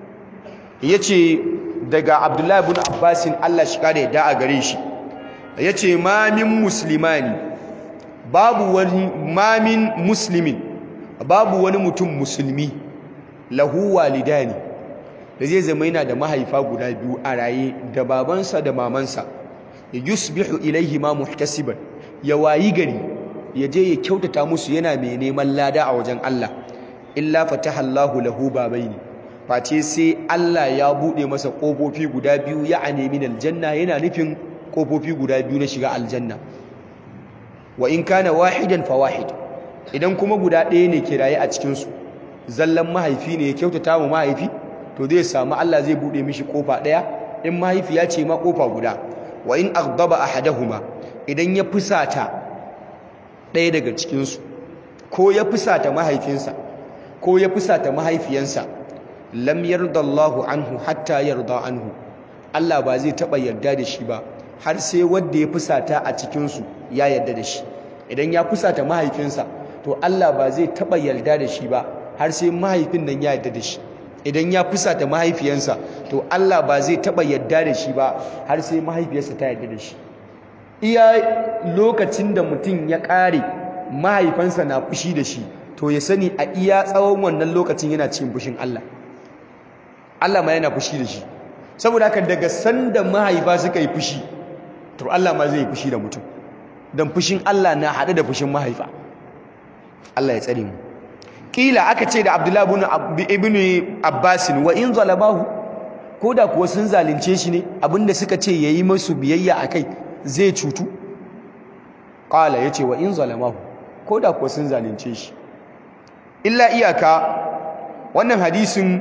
yace daga Abdullah ibn Abbas Allah shi kare da a gare shi yace ma min muslimani babu wani ma min muslimin babu wani mutum musulmi lahu walidani da zai zama yana da mahaifa guda biyu a raye da babansa da mamansa yusbihu ilaihi ma muhtasiban ya wayi gari ya je ya kyautata musu yana mai neman lada a wajen Allah illa fataha Allahu lahu babaini face sai Allah ya bude masa kofofi guda biyu ya anemi aljanna yana nufin kofofi guda biyu na shiga aljanna wa in kana wahidan fa wahid idan kuma guda ɗaya ne kiraye a cikin su zallan mahaifi ne ya kyautata wa mahaifi to zai samu Allah zai bude mishi kofa ɗaya in mahaifi ya ce ma kofa guda wa in aghdaba ahaduhuma idan ya fusata ɗaya daga cikin su ko ya fusata mahaifinsa ko ya fusata mahaifiyansa lam yarda Allahu anhu hatta yarda anhu Allah ba zai taba yarda da shi ba har sai wanda ya fusata a cikin su ya yarda da shi idan ya fusata mahaifinsa to Allah ba zai taba yarda da shi ba har sai mahaifin nan ya yarda da shi idan ya fusata mahaifiyansa to Allah ba zai taba yarda da shi ba har sai mahaifiyarsa ta yarda da shi iya lokacin da mutum ya kare mahaifansa na fushi da shi to ya sani a iya tsawon wannan lokacin yana cikin fushin Allah Allah ma yana fushi da shi saboda haka daga sanda mahaifa suka yi fushi to Allah ma zai yi fushi da mutum dan fushin Allah na haɗe da fushin mahaifa Allah ya tsare mu kila aka ce da Abdullahi ibn Abbas wa in zalamahu ko da kuwa sun zalunce shi ne abinda suka ce yayi musu biyayya akai zai cutu qala yace wa in zalamahu ko da kuwa sun zalunce shi illa iyaka wannan hadisin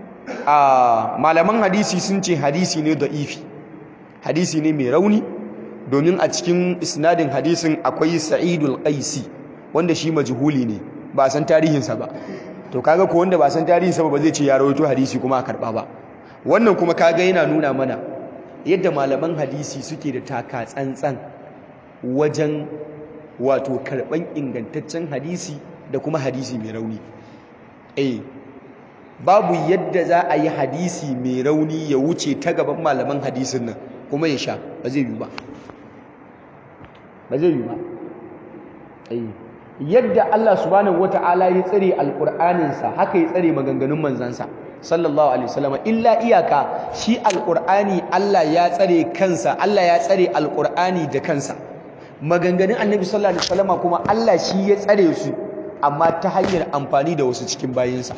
a malaman hadisi sun ce hadisi ne da'ifi hadisi ne mai rauni domin a cikin isnadin hadisin akwai sa'idul qaisi wanda shi majhuli ne ba san tarihinsa ba to kaga ko wanda ba san tarihinsa ba ba zai ce ya rawaito hadisi kuma a karba ba wannan kuma kaga yana nuna mana yadda malaman hadisi suke da taka tsantsan wajen wato karban ingantaccen hadisi da kuma hadisi mai rauni eh babu yadda za a yi hadisi mai rauni ya wuce ta gaban malaman hadisin nan kuma ya sha ba zai yi ba ba zai yi ba eh yadda Allah subhanahu wata'ala ya tsare alqur'aninsa haka ya tsare maganganun manzansa sallallahu alaihi wasallam illa iyaka shi alqur'ani Allah ya tsare kansa Allah ya tsare alqur'ani da kansa maganganun annabi sallallahu alaihi wasallam kuma Allah shi ya tsare su amma ta hanyar amfani da wasu cikin bayinsa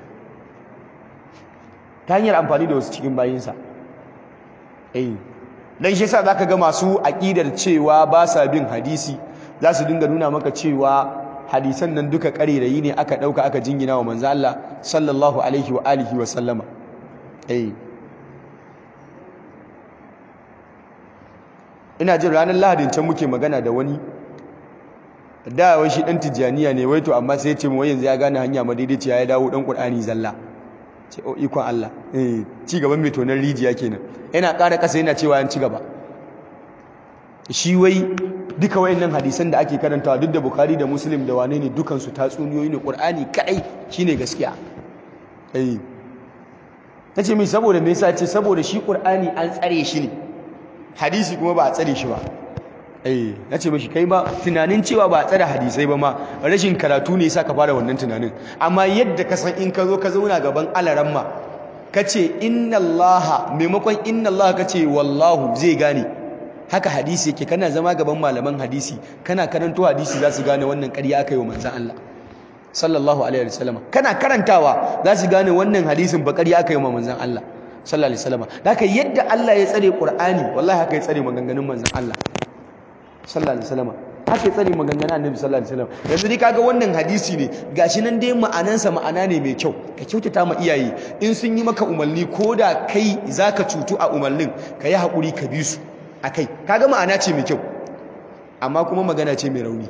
ta hanyar amfani da wasu cikin bayinsa eh dan shi yasa zaka ga masu aqidar cewa ba sa bin hadisi za su dinga nuna maka cewa hadisan nan duka karerayi ne aka dauka aka jingina wa manzo Allah sallallahu alaihi wa alihi wa sallama eh ina jin ranar lahadin can muke magana da wani da wai shi dan tijjaniya ne wai to amma sai ya ce wai yanzu ya gane hanya madaidaiciya ya dawo dan qur'ani zalla ce o ikon Allah eh ci gaban mai tonar rijiya kenan yana ƙara ƙasa yana cewa yan ci gaba shi wai duka wayannan hadisan da ake karantawa duk da Bukhari da Muslim da wane ne dukan su tatsuniyoyi ne Qur'ani kadai shine gaskiya eh tace mai saboda me yasa ce saboda shi Qur'ani an tsare shi ne hadisi kuma ba a tsare shi ba eh nace mishi kai ba tunanin cewa ba a tsare hadisai ba ma rashin karatu ne yasa ka fara wannan tunanin amma yadda ka san in ka zo ka zauna gaban alaramma kace inna allaha maimakon inna allaha kace wallahu zai gane haka hadisi yake kana zama gaban malaman hadisi kana karanto hadisi za su gane wannan ƙarya aka yi wa manzan Allah sallallahu alaihi wasallam kana karantawa za su gane wannan hadisin ba ƙarya aka yi wa manzan Allah sallallahu alaihi wasallam haka yadda Allah ya tsare Qur'ani wallahi haka ya tsare maganganun manzan Allah sallallahu alaihi wasallam haka ya tsare maganganun Annabi sallallahu alaihi wasallam yanzu dai kaga wannan hadisi ne gashi nan dai ma'anansa ma'ana ne mai kyau ka kyautata ma iyaye in sun yi maka umarni ko da kai zaka cutu a umarnin ka yi haƙuri ka bi su akai kaga ma'ana ce mai kyau amma kuma magana ce mai rauni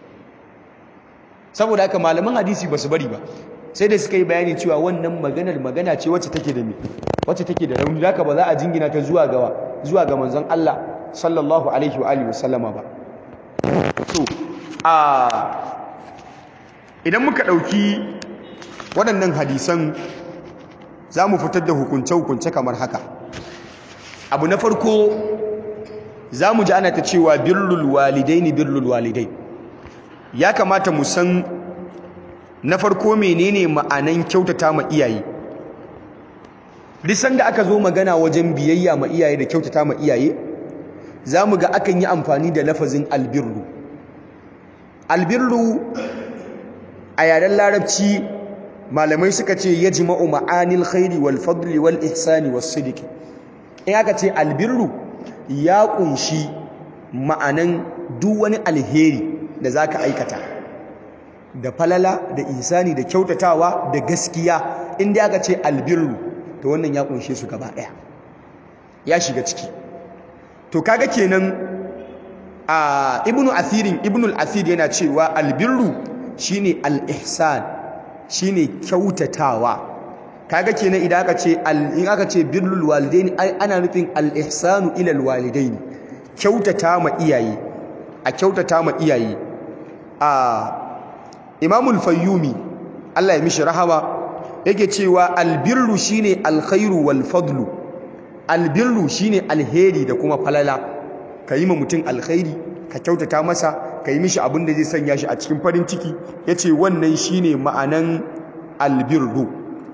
saboda haka malaman hadisi ba su bari ba sai da suka yi bayani cewa wannan maganar magana ce wacce take da me wacce take da rauni haka ba za a jingina ta zuwa ga zuwa ga manzon Allah sallallahu alaihi wa alihi wasallama ba so a idan muka dauki waɗannan hadisan za mu fitar da hukunce-hukunce kamar haka abu na farko za mu ji ana ta cewa birrul walidaini birrul walidai ya kamata mu san na farko menene ma'anan kyautata ma iyaye lisan da aka zo magana wajen biyayya ma iyaye da kyautata ma iyaye za mu ga akan yi amfani da lafazin albirru albirru a yaren larabci malamai suka ce ya jima'u ma'anil khairi wal fadli wal ihsani was sidiki in aka ce albirru ya kunshi ma'anan duk wani alheri da za ka aikata da falala da isani da kyautatawa da gaskiya inda aka ce albirru to wannan ya kunshe su gaba ɗaya ya shiga ciki to kaga kenan a ibnu athirin ibnu al-athir yana cewa albirru shine al-ihsan shine kyautatawa kaga kenan idan aka ce in aka ce birrul walidaini ana nufin al-ihsanu ila al-walidaini kyautata ma iyaye a kyautata ma iyaye a Imam al-Fayyumi Allah ya mishi rahama yake cewa albirru shine alkhairu wal fadlu albirru shine alheri da kuma falala kayi ma mutum alkhairi ka kyautata masa kayi mishi abin da zai sanya shi a cikin farin ciki yace wannan shine ma'anan albirru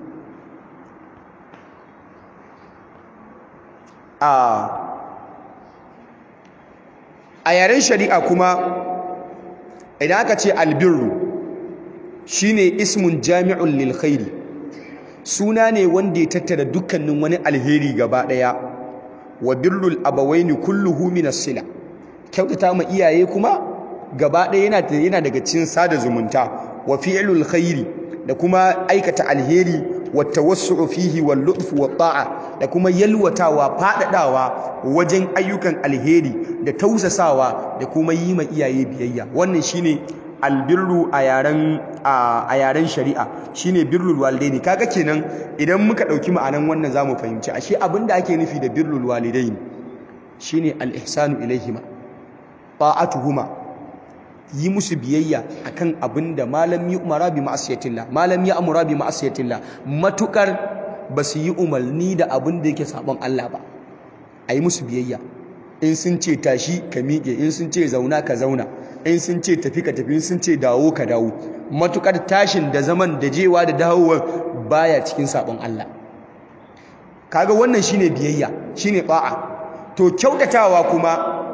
a yaren shari'a kuma idan aka ce albirru shine ismun jami'un lil khairi suna ne wanda ya tattara dukkanin wani alheri gaba daya wa birrul abawaini kulluhu min as-sila kyautata ma iyaye kuma gaba daya yana yana daga cikin sada zumunta wa fi'lul khairi da kuma aikata alheri wa tawassu'u fihi wal lutf wa ta'a da kuma yalwatawa fadadawa wajen ayyukan alheri da tausasawa da kuma yi ma iyaye biyayya wannan shine albirru a yaren a yaren shari'a shine birrul walidaini kaga kenan idan muka dauki ma'anan wannan zamu fahimci ashe abinda ake nufi da birrul walidaini shine al-ihsanu ilaihima ta'atuhuma yi musu biyayya akan abinda malam yi umara bi ma'asiyatillah malam ya amura bi ma'asiyatillah matukar basu yi umarni da abin da yake sabon Allah ba ayi musu biyayya in sun ce tashi ka miƙe in sun ce zauna ka zauna in sun ce tafi ka tafi in sun ce dawo ka dawo matukar tashin da zaman da jewa da dawowar baya cikin sabon Allah kaga wannan shine biyayya shine ba'a to kyautatawa kuma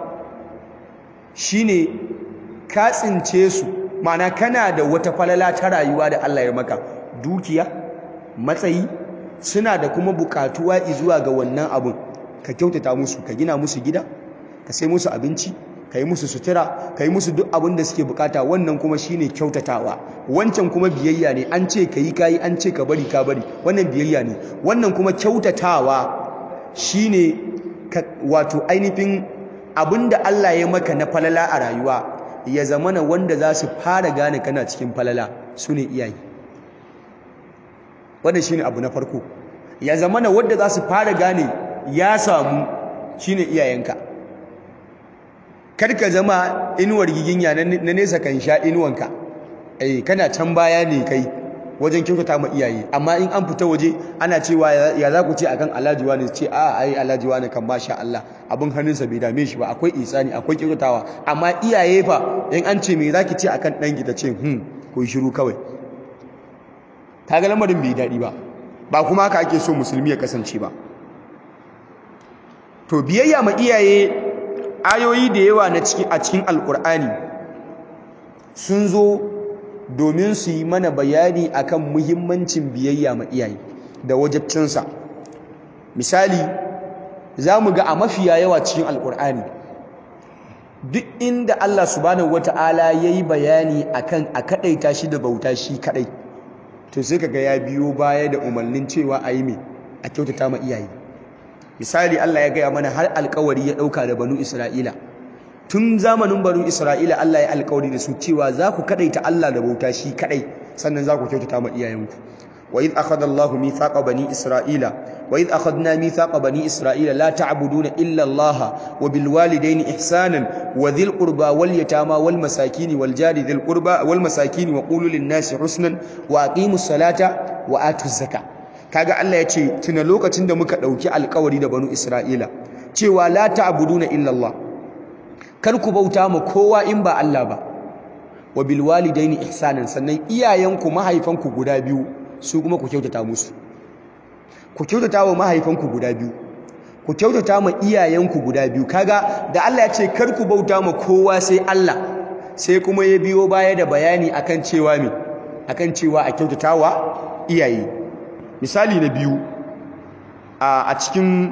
shine ka tsince su ma'ana kana da wata falala ta rayuwa da Allah ya maka dukiya matsayi suna da kuma bukatuwa zuwa ga wannan abun ka kyautata musu ka gina musu gida ka sai musu abinci ka yi musu sutura ka yi musu duk abin da suke bukata wannan kuma shine kyautatawa wancan kuma biyayya ne an ce ka yi ka yi an ce ka bari ka bari wannan biyayya ne wannan kuma kyautatawa shine wato ainihin abinda Allah ya maka na falala a rayuwa ya zamana wanda za su fara gane kana cikin falala su ne iyaye wannan shine abu na farko ya zamana wanda za su fara gane ya samu shine iyayenka kar ka zama inuwar giginya na nesa kan sha inuwanka eh kana can baya ne kai wajen kyautata ma iyaye amma in an fita waje ana cewa ya za ku ce akan alhaji wani ce a ai alhaji wani kan masha Allah abin hannunsa bai dame shi ba akwai isani akwai kyautatawa amma iyaye fa in an ce me zaki ce akan ɗanki ta ce hmm ko shiru kawai kaga lamarin bai daɗi ba ba kuma haka ake so musulmi ya kasance ba to biyayya ma iyaye ayoyi da yawa na ciki a cikin alkur'ani sun zo domin su yi mana bayani akan muhimmancin biyayya ma iyaye da wajabcinsa misali za mu ga a mafiya yawa cikin alkur'ani duk inda Allah subhanahu wata'ala ya yi bayani akan a kaɗaita shi da bauta shi kaɗai to sai kaga ya biyo baya da umarnin cewa a yi mai a kyautata ma iyaye misali Allah ya gaya mana har alkawari ya ɗauka da banu Isra'ila tun zamanin banu Isra'ila Allah ya alkawari da su cewa za ku kaɗaita Allah da bauta shi kaɗai sannan za ku kyautata ma iyayenku wa idh akhadha Allahu mithaqa bani Isra'ila wa idh akhadna mithaqa bani Isra'ila la ta'buduna illa Allah wa bil walidayni ihsanan wa dhil qurba wal yatama wal masakin wal jari dhil qurba wal masakin wa qulu lin nasi husnan wa aqimus salata wa atuz zakata kaga Allah ya ce tuna lokacin da muka ɗauki alkawari da banu Isra'ila cewa la ta'buduna illa Allah kar ku bauta ma kowa in ba Allah ba wa bil walidaini ihsanan sannan iyayenku mahaifanku guda biyu su kuma ku kyautata musu ku kyautata wa mahaifanku guda biyu ku kyautata ma iyayenku guda biyu kaga da Allah ya ce kar ku bauta ma kowa sai Allah sai kuma ya biyo baya da bayani akan cewa me akan cewa a kyautatawa iyaye misali na biyu a cikin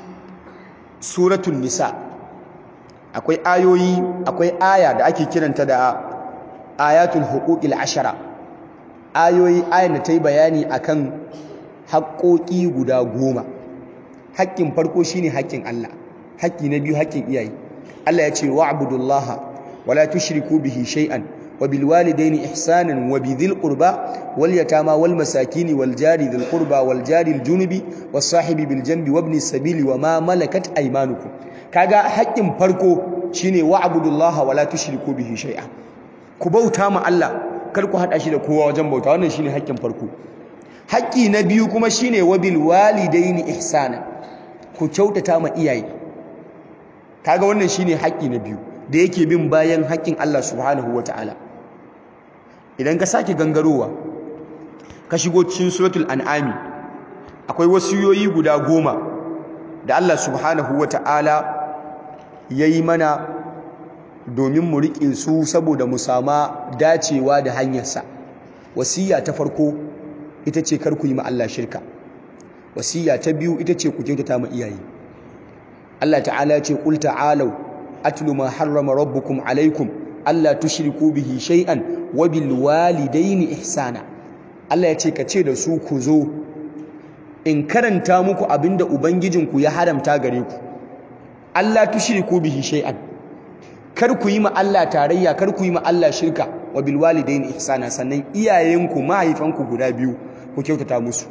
suratun nisa akwai ayoyi akwai aya da ake kiranta da ayatul huquqil ashara ayoyi ayan da ta yi bayani akan haƙoƙi guda goma haƙƙin farko shine haƙƙin Allah haƙƙi na biyu haƙƙin iyaye Allah ya ce wa'budullaha wala tushriku bihi shay'an وبالوالدين إحسانا وبذي القربى واليتامى والمساكين والجار ذي القربى والجار الجنب والصاحب بالجنب وابن السبيل وما ملكت أيمانكم kaga haƙƙin farko shine wa'budullaha wala tushriku bihi shay'a ku bauta ma Allah kar ku hada shi da kowa wajen bauta wannan shine haƙƙin farko haƙƙi na biyu kuma shine wabil walidaini ihsana ku kyautata ma iyaye kaga wannan shine haƙƙi na biyu da yake bin bayan haƙƙin Allah subhanahu wataala idan ka sake gangarowa ka shigo cikin suratul an'ami akwai wasiyoyi guda goma da Allah subhanahu wata'ala yayi mana domin mu riƙe su saboda mu sama dacewa da hanyarsa wasiya ta farko ita ce kar ku yi ma Allah shirka wasiya ta biyu ita ce ku kyautata ma iyaye Allah ta'ala ya ce qul ta'alu atlu ma harrama rabbukum alaikum alla tushriku bihi shay'an wa bil walidaini ihsana Allah ya ce ka ce da su ku zo in karanta muku abinda ubangijinku ya haramta gare ku Allah tushriku bihi shay'an kar ku yi ma Allah tarayya kar ku yi ma Allah shirka wa bil walidaini ihsana sannan iyayenku mahaifanku guda biyu ku kyautata musu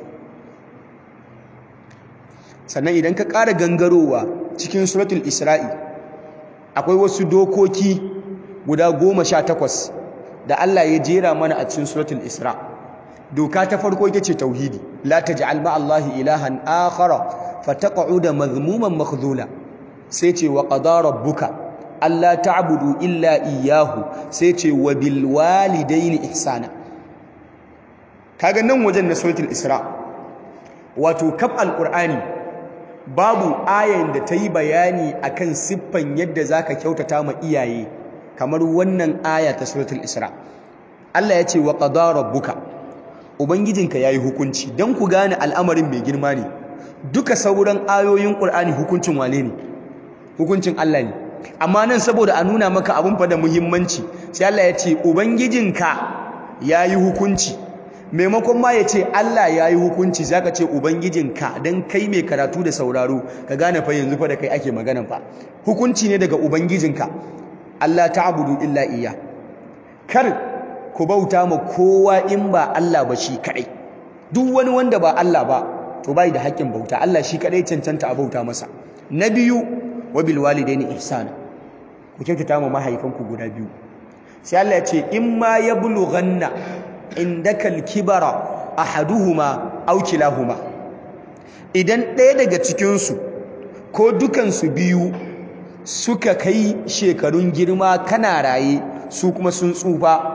sannan idan ka ƙara gangarowa cikin suratul isra'i akwai wasu dokoki guda goma sha takwas da Allah ya jera mana a cikin suratul isra doka ta farko ita ce tauhidi la taj'al ma Allahi ilahan akhara fataq'uda madhmuman makhdhula sai ce wa qada rabbuka alla ta'budu illa iyyahu sai ce wa bil walidaini ihsana kaga nan wajen na suratul isra wato kaf alqur'ani babu ayan da ta yi bayani akan siffan yadda zaka kyautata ma iyaye kamar wannan aya ta suratul isra Allah ya ce wa qada rabbuka ubangijinka yayi hukunci dan ku gane al'amarin mai girma ne duka sauran ayoyin qur'ani hukuncin wane ne hukuncin Allah ne amma nan saboda a nuna maka abun fa da muhimmanci sai Allah ya ce ubangijinka yayi hukunci maimakon ma ya ce Allah ya yi hukunci za ka ce Ubangijinka don kai mai karatu da sauraro ka gane fa yanzu fa da kai ake maganan fa hukunci ne daga Ubangijinka Allah ta abudu illa iya kar ku bauta ma kowa in ba Allah ba shi kaɗai duk wani wanda ba Allah ba to bai da haƙƙin bauta Allah shi kaɗai cancanta a bauta masa na biyu wa bil walidaini ihsana ku kyautata ma mahaifanku guda biyu sai Allah ya ce in ma yablughanna indakal kibara ahaduhuma aw kilahuma idan ɗaya daga cikin su ko dukan su biyu suka kai shekarun girma kana raye su kuma sun tsufa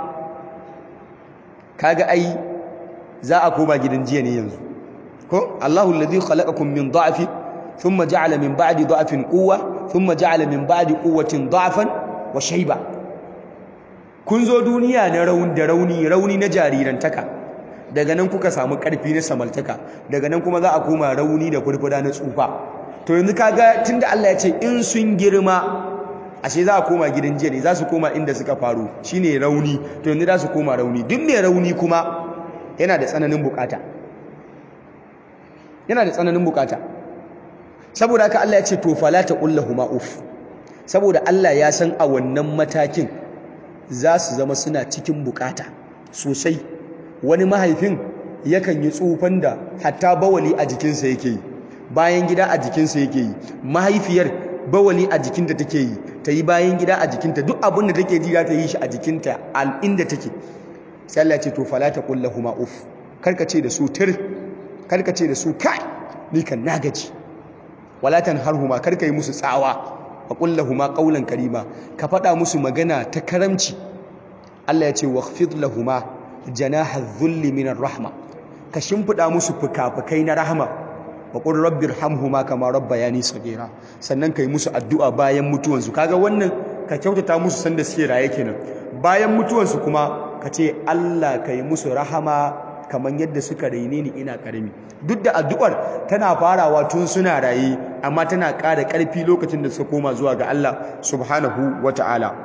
kaga ai za a koma gidan jiya ne yanzu ko Allahu alladhi khalaqakum min dha'fin thumma ja'ala min ba'di dha'fin quwwa thumma ja'ala min ba'di quwwatin dha'fan wa shayba kun zo duniya na rauni da rauni rauni na jarirantaka daga nan kuka samu karfi na samaltaka daga nan kuma za a koma rauni da furfura na tsufa to yanzu kaga tunda Allah ya ce in sun girma ashe za a koma gidan jiya ne za su koma inda suka faru shine rauni to yanzu za su koma rauni duk mai rauni kuma yana da tsananin bukata yana da tsananin bukata saboda haka Allah ya ce to fala taqullahuma uf saboda Allah ya san a wannan matakin za su zama suna cikin bukata sosai wani mahaifin yakan yi tsufan da hatta bawali a jikinsa yake yi bayan gida a jikinsa yake yi mahaifiyar bawali a jikinta take yi ta yi bayan gida a jikinta duk abin da take ji za ta yi shi a jikinta al inda take sai Allah ya ce to fala taqul lahumu uf karka ce da su tir karka ce da su kai ni kan na gaji wala tanharhuma karka yi musu tsawa wa qul lahumu qawlan karima ka faɗa musu magana ta karamci Allah ya ce wakhfid lahumu janaha dhulli minar rahma ka shimfida musu fukafukai na rahma wa qul rabbirhamhuma kama rabbayani saghira sannan kai musu addu'a bayan mutuwansu kaga wannan ka kyautata musu sanda suke raye kenan bayan mutuwansu kuma ka ce Allah kai musu rahama kamar yadda suka raine ni ina karami duk da addu'ar tana farawa tun suna raye amma tana ƙara ƙarfi lokacin da suka koma zuwa ga Allah subhanahu wata'ala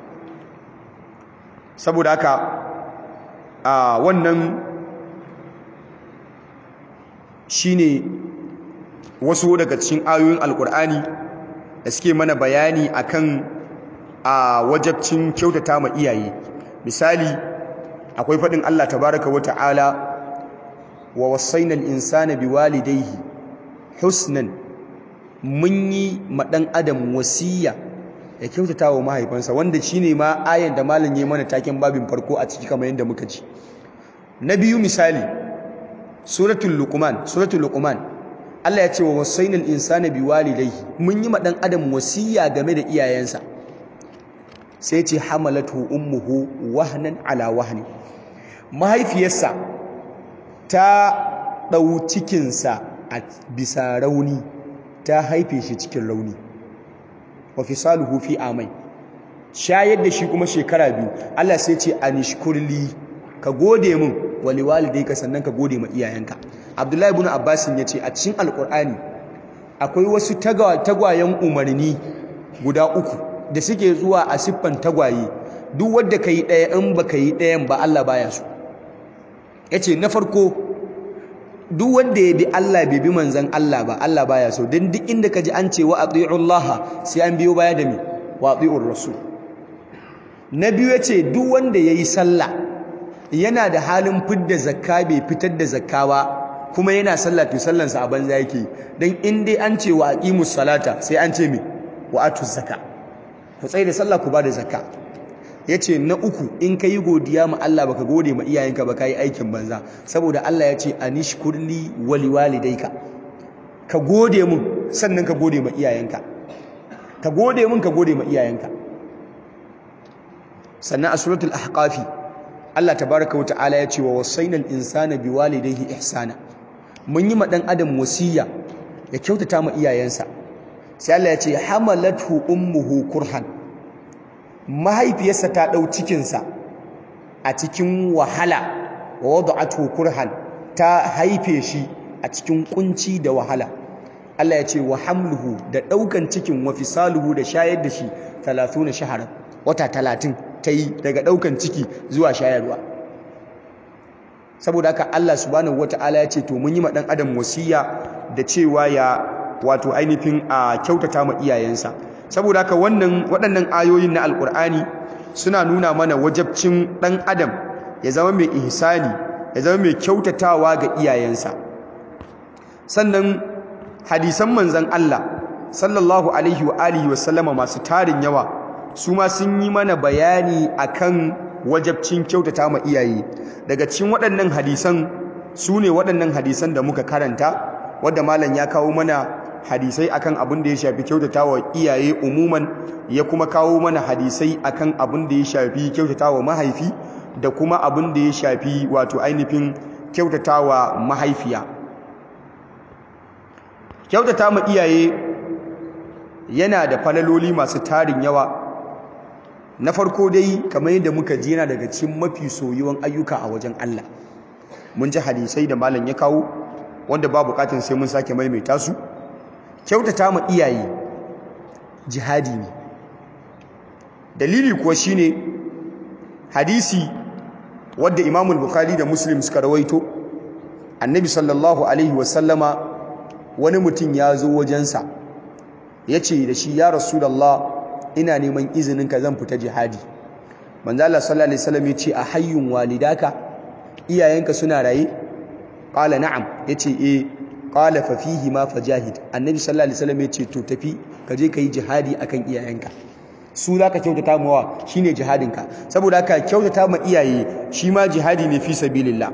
saboda haka a wannan shine wasu daga cikin ayoyin alkur'ani da suke mana bayani akan a wajabcin kyautata ma iyaye misali akwai faɗin Allah tabaraka wa ta'ala wa wasainal insana biwalidayhi husnan mun yi ma ɗan adam wasiya ya kyautata wa mahaifansa wanda shine ma ayan da malam ya mana taken babin farko a ciki kamar yadda muka ji na biyu misali suratul luqman suratul luqman Allah ya ce wa wasainal insana biwalidayhi mun yi ma ɗan adam wasiya game da iyayensa sai ce hamalatu ummuhu wahnan ala wahni mahaifiyarsa ta ɗau cikinsa a bisa rauni ta haife shi cikin rauni wa fisaluhu fi amai shayar da shi kuma shekara biyu Allah sai ce anishkurli ka gode min wali walidayka sannan ka gode ma iyayenka Abdullahi ibn Abbas ya ce a cikin Alƙur'ani akwai wasu tagwayen umarni guda uku da suke zuwa a siffan tagwaye duk wanda kai ɗaya in baka yi ɗayan ba Allah baya so yace na farko duk wanda ya bi Allah bai bi manzon Allah ba Allah baya so dan duk inda kaji an ce wa atiullaha sai an biyo baya da me wa atiur rasul na biyu yace duk wanda yayi sallah yana da halin fidda zakka bai fitar da zakka ba kuma yana sallah to sallansa a banza yake dan in dai an ce wa aqimus salata sai an ce me wa atuz zakka ku tsaye da sallah ku ba da zakka yace na uku in ka yi godiya ma Allah baka gode ma iyayenka ba yi aikin banza saboda Allah ya ce anishkurli wali walidayka ka gode mun sannan ka gode ma iyayenka ka gode mun ka gode ma iyayenka sannan a suratul ahqafi Allah tabaraka wata'ala ya ce wa wasainal insana biwalidayhi ihsana mun yi ma dan adam wasiya ya kyautata ma iyayensa sai Allah ya ce hamalathu ummuhu kurhan mahaifiyarsa ta ɗau cikinsa a cikin wahala wa wada'atu kurhan ta haife shi a cikin kunci da wahala Allah ya ce wa hamluhu da ɗaukan cikin wa fisaluhu da shayar da shi 30 shahara wata 30 ta yi daga ɗaukan ciki zuwa shayarwa saboda haka Allah subhanahu wataala ya ce to mun yi ma dan adam wasiya da cewa ya wato ainihin a kyautata ma iyayensa saboda haka wannan waɗannan ayoyin na alkur'ani suna nuna mana wajabcin ɗan adam ya zama mai ihsani ya zama mai kyautatawa ga iyayensa sannan hadisan manzan Allah sallallahu alaihi wa alihi wa sallama masu tarin yawa su ma sun yi mana bayani akan wajabcin kyautata ma iyaye daga cikin waɗannan hadisan su ne waɗannan hadisan da muka karanta wadda malam ya kawo mana hadisai akan abin da ya shafi kyautatawa iyaye umuman ya kuma kawo mana hadisai akan abin da ya shafi kyautatawa mahaifi da kuma abin da ya shafi wato ainihin kyautatawa mahaifiya kyautata ma iyaye yana da falaloli masu tarin yawa na farko dai kamar yadda muka ji yana daga cikin mafi soyuwan ayyuka a wajen Allah mun ji hadisai da malam ya kawo wanda ba bukatun sai mun sake maimaita su kyautata ma iyaye jihadi ne dalili kuwa shine hadisi wadda Imam al-Bukhari da Muslim suka rawaito Annabi sallallahu alaihi wasallama wani mutum ya zo wajensa yace da shi ya Rasulullah ina neman izinin ka zan fita jihadi manzo Allah sallallahu alaihi wasallam yace a hayyun walidaka iyayenka suna raye qala na'am yace eh qala fa fihi ma fajahid annabi sallallahu alaihi wasallam yace to tafi ka je kai jihadi akan iyayenka su zaka kyautata mawa shine jihadinka saboda haka kyautata ma iyaye shi ma jihadi ne fi sabilillah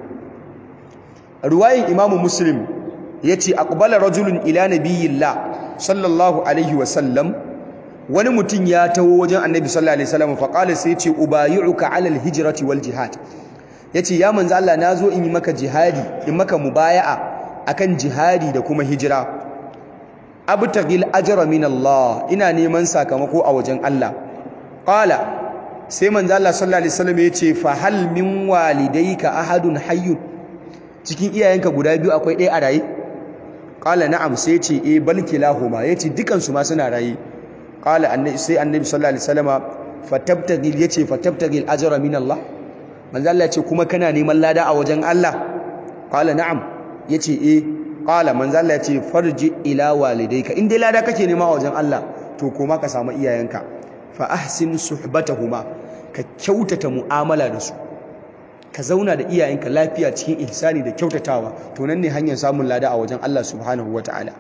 ruwayin imamu muslim yace aqbala rajulun ila nabiyillah sallallahu alaihi wasallam wani mutum ya taho wajen annabi sallallahu alaihi wasallam fa qala sai yace ubayyuka ala alhijrati wal jihad yace ya manzo Allah nazo in yi maka jihadi in maka mubaya'a akan jihadi da kuma hijira abtagil ajra min Allah ina neman sakamako a wajen Allah qala sai manzo Allah sallallahu alaihi wasallam yace fa hal min walidayka ahadun hayyun cikin iyayenka guda biyu akwai ɗaya a raye qala na'am sai yace eh bal kilahuma yace dukan su ma suna raye qala annabi sai annabi sallallahu alaihi wasallama fatabtagil yace fatabtagil ajra min Allah manzo Allah yace kuma kana neman lada a wajen Allah qala na'am yace eh qala manzo Allah yace farji ila walidayka in dai lada kake nema a wajen Allah to koma ka samu iyayenka fa ahsin suhbatahuma ka kyautata mu'amala da su ka zauna da iyayenka lafiya cikin ihsani da kyautatawa to nan ne hanyar samun lada a wajen Allah subhanahu wataala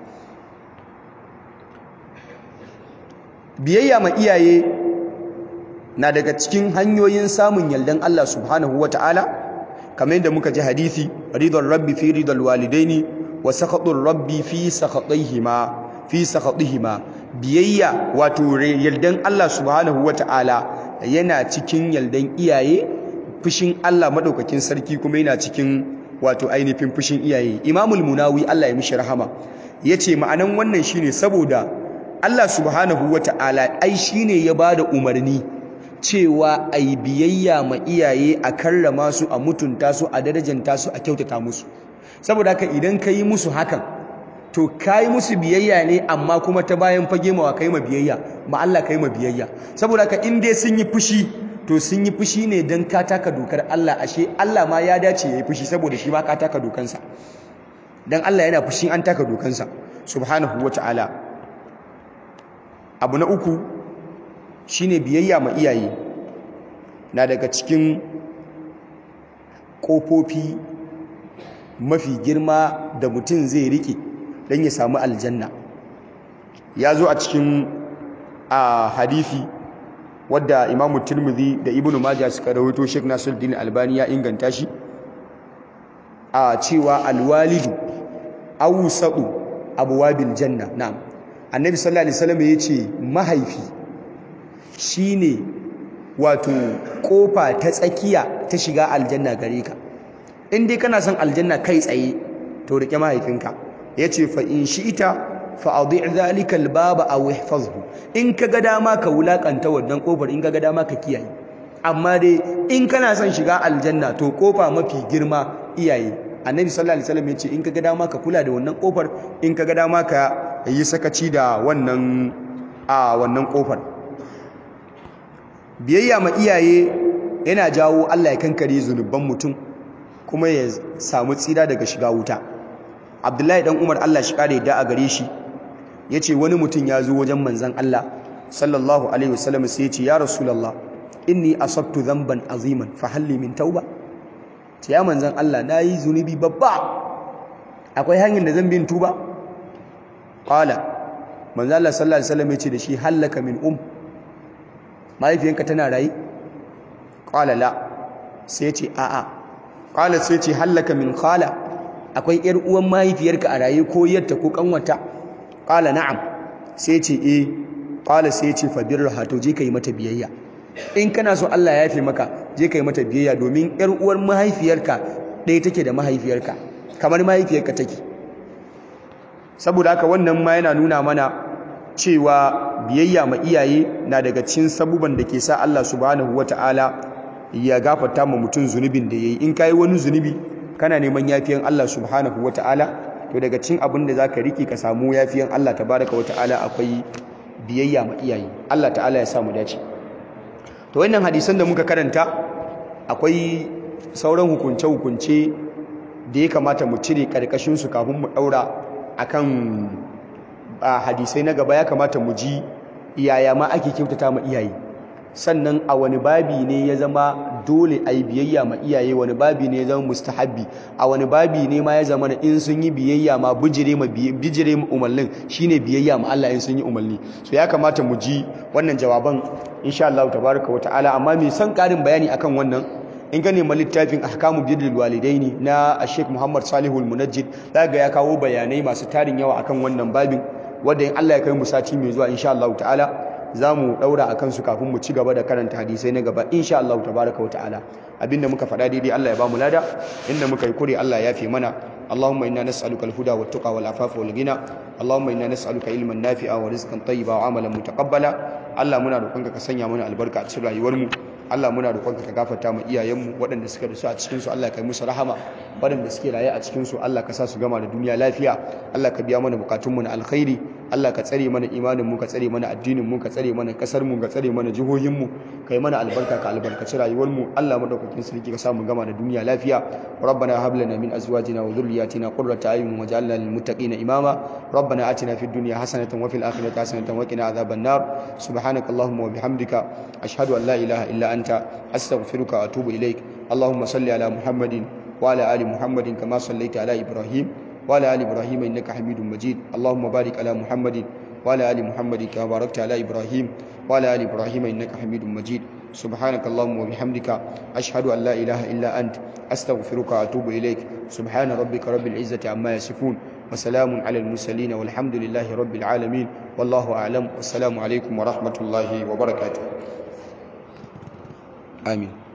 biyayya ma iyaye na daga cikin hanyoyin samun yaldan Allah subhanahu wataala kamar yadda muka ji hadisi ridal rabbi fi ridal walidaini wa sakhatur rabbi fi sakhatihima fi sakhatihima biyayya wato yaldan Allah subhanahu wataala yana cikin yaldan iyaye fushin Allah madaukakin sarki kuma yana cikin wato ainihin fushin iyaye imamul munawi Allah ya mishi rahama yace ma'anan wannan shine saboda Allah subhanahu wataala ai shine ya bada umarni cewa a yi biyayya ma iyaye a karrama su a mutunta su a darajanta su a kyautata musu saboda haka idan ka yi musu hakan to ka yi musu biyayya ne amma kuma ta bayan fage mawa ka yi ma biyayya ma Allah ka yi ma biyayya saboda haka in dai sun yi fushi to sun yi fushi ne don ka taka dokar Allah ashe Allah ma ya dace ya yi fushi saboda shi ma ka taka dokansa don Allah yana fushi an taka dokansa subhanahu wa ta'ala abu na uku shine biyayya ma iyaye na daga cikin ƙofofi mafi girma da mutum zai rike don ya samu aljanna ya zo a cikin a hadithi wadda imamu tirmidhi da ibnu majah suka rawaito sheikh nasiruddin albani ya inganta shi a cewa alwalidu awsaqu abwabil janna na'am annabi sallallahu alaihi wasallam yace mahaifi shine wato kofa ta tsakiya ta shiga aljanna gare ka in dai kana son aljanna kai tsaye to rike mahaifinka yace fa in shi'ita fa adhi' dhalika albaba aw ihfazhu in kaga dama ka wulakanta wannan kofar in kaga dama ka kiyaye amma dai in kana son shiga aljanna to kofa mafi girma iyaye annabi sallallahu alaihi wasallam yace in kaga dama ka kula da wannan kofar in kaga dama ka yi sakaci da wannan a wannan kofar biyayya ma iyaye yana jawo Allah ya kankare zunuban mutum kuma ya samu tsira daga shiga wuta abdullahi dan umar allah shi kare da a gare shi ya ce wani mutum ya zo wajen manzan allah sallallahu alaihi wasallam sai ya ce ya rasulallah inni asabtu dhanban aziman fa halli min tauba ce ya manzan allah na yi zunubi babba akwai hanyar da zan bin tuba qala manzan allah sallallahu alaihi wasallam ya ce da shi hallaka min um mahaifiyanka tana raye qala la sai ce a'a qala sai ce hallaka min khala akwai yar uwan mahaifiyarka a raye ko yarta ko kanwata qala na'am sai ce eh qala sai ce fa birraha to je kai mata biyayya in kana so Allah ya yafe maka je kai mata biyayya domin yar uwar mahaifiyarka ɗaya take da mahaifiyarka kamar mahaifiyarka take saboda haka wannan ma yana nuna mana cewa biyayya ma iyaye na daga cikin sabuban da ke sa Allah subhanahu wataala ya gafarta ma mutum zunubin da yayi in kai wani zunubi kana neman yafiyan Allah subhanahu wataala to daga cikin abin da zaka riki ka samu yafiyan Allah tabaraka wataala akwai biyayya ma iyaye Allah ta'ala ya sa mu dace to wannan hadisan da muka karanta akwai sauran hukunce hukunce da ya kamata mu cire karkashin su kafin mu daura akan hadisai na gaba ya kamata mu ji iyaya ma ake kyautata ma iyaye sannan a wani babi ne ya zama dole a yi biyayya ma iyaye wani babi ne ya zama mustahabbi a wani babi ne ma ya zama na in sun yi biyayya ma bijire ma bijire ma umarnin shine biyayya ma Allah in sun yi umarni so ya kamata mu ji wannan jawaban insha Allah tabaraka wa ta'ala amma me san karin bayani akan wannan in ka nema littafin ahkamu birrul walidaini na Sheikh Muhammad Salihul Munajjid daga ya kawo bayanai masu tarin yawa akan wannan babin wanda in Allah ya kai mu sati mai zuwa insha Allah ta'ala za mu daura akan su kafin mu ci gaba da karanta hadisai na gaba insha Allah tabaraka wa ta'ala abinda muka faɗa daidai Allah ya ba mu lada inda muka yi kure Allah ya fi mana اللهم إنا نسألك الهدى والتقى والعفاف والغنى اللهم إنا نسألك علما نافعا ورزقا طيبا وعملا متقبلا Allah muna roƙonka ka sanya mana albarka a cikin rayuwarmu Allah muna roƙonka ka gafarta mu iyayenmu waɗanda suka rasu a cikin su Allah ka yi musu rahama waɗanda suke raye a cikin su Allah ka sa su gama da duniya lafiya Allah ka biya mana bukatunmu na alkhairi Allah ka tsare mana imanin mu ka tsare mana addinin mu ka tsare mana kasar mu ka tsare mana jihohin mu kai mana albarka ka albarkaci rayuwar mu Allah madaukakin sarki ka sa mu gama da duniya lafiya rabbana hab lana min azwajina wa dhurriyyatina qurrata a'yun waj'alna lil muttaqina imama rabbana atina fid dunya hasanatan wa fil akhirati hasanatan wa qina adhaban nar سبحانك اللهم وبحمدك أشهد أن لا إله إلا أنت أستغفرك وأتوب إليك اللهم صل على محمد وعلى آل محمد كما صليت على إبراهيم وعلى آل إبراهيم إنك حميد مجيد اللهم بارك على محمد وعلى آل محمد كما باركت على إبراهيم وعلى آل إبراهيم إنك حميد مجيد سبحانك اللهم وبحمدك أشهد أن لا إله إلا أنت أستغفرك وأتوب إليك سبحان ربك رب العزة عما يصفون وسلام على المرسلين والحمد لله رب العالمين والله أعلم والسلام عليكم ورحمة الله وبركاته آمين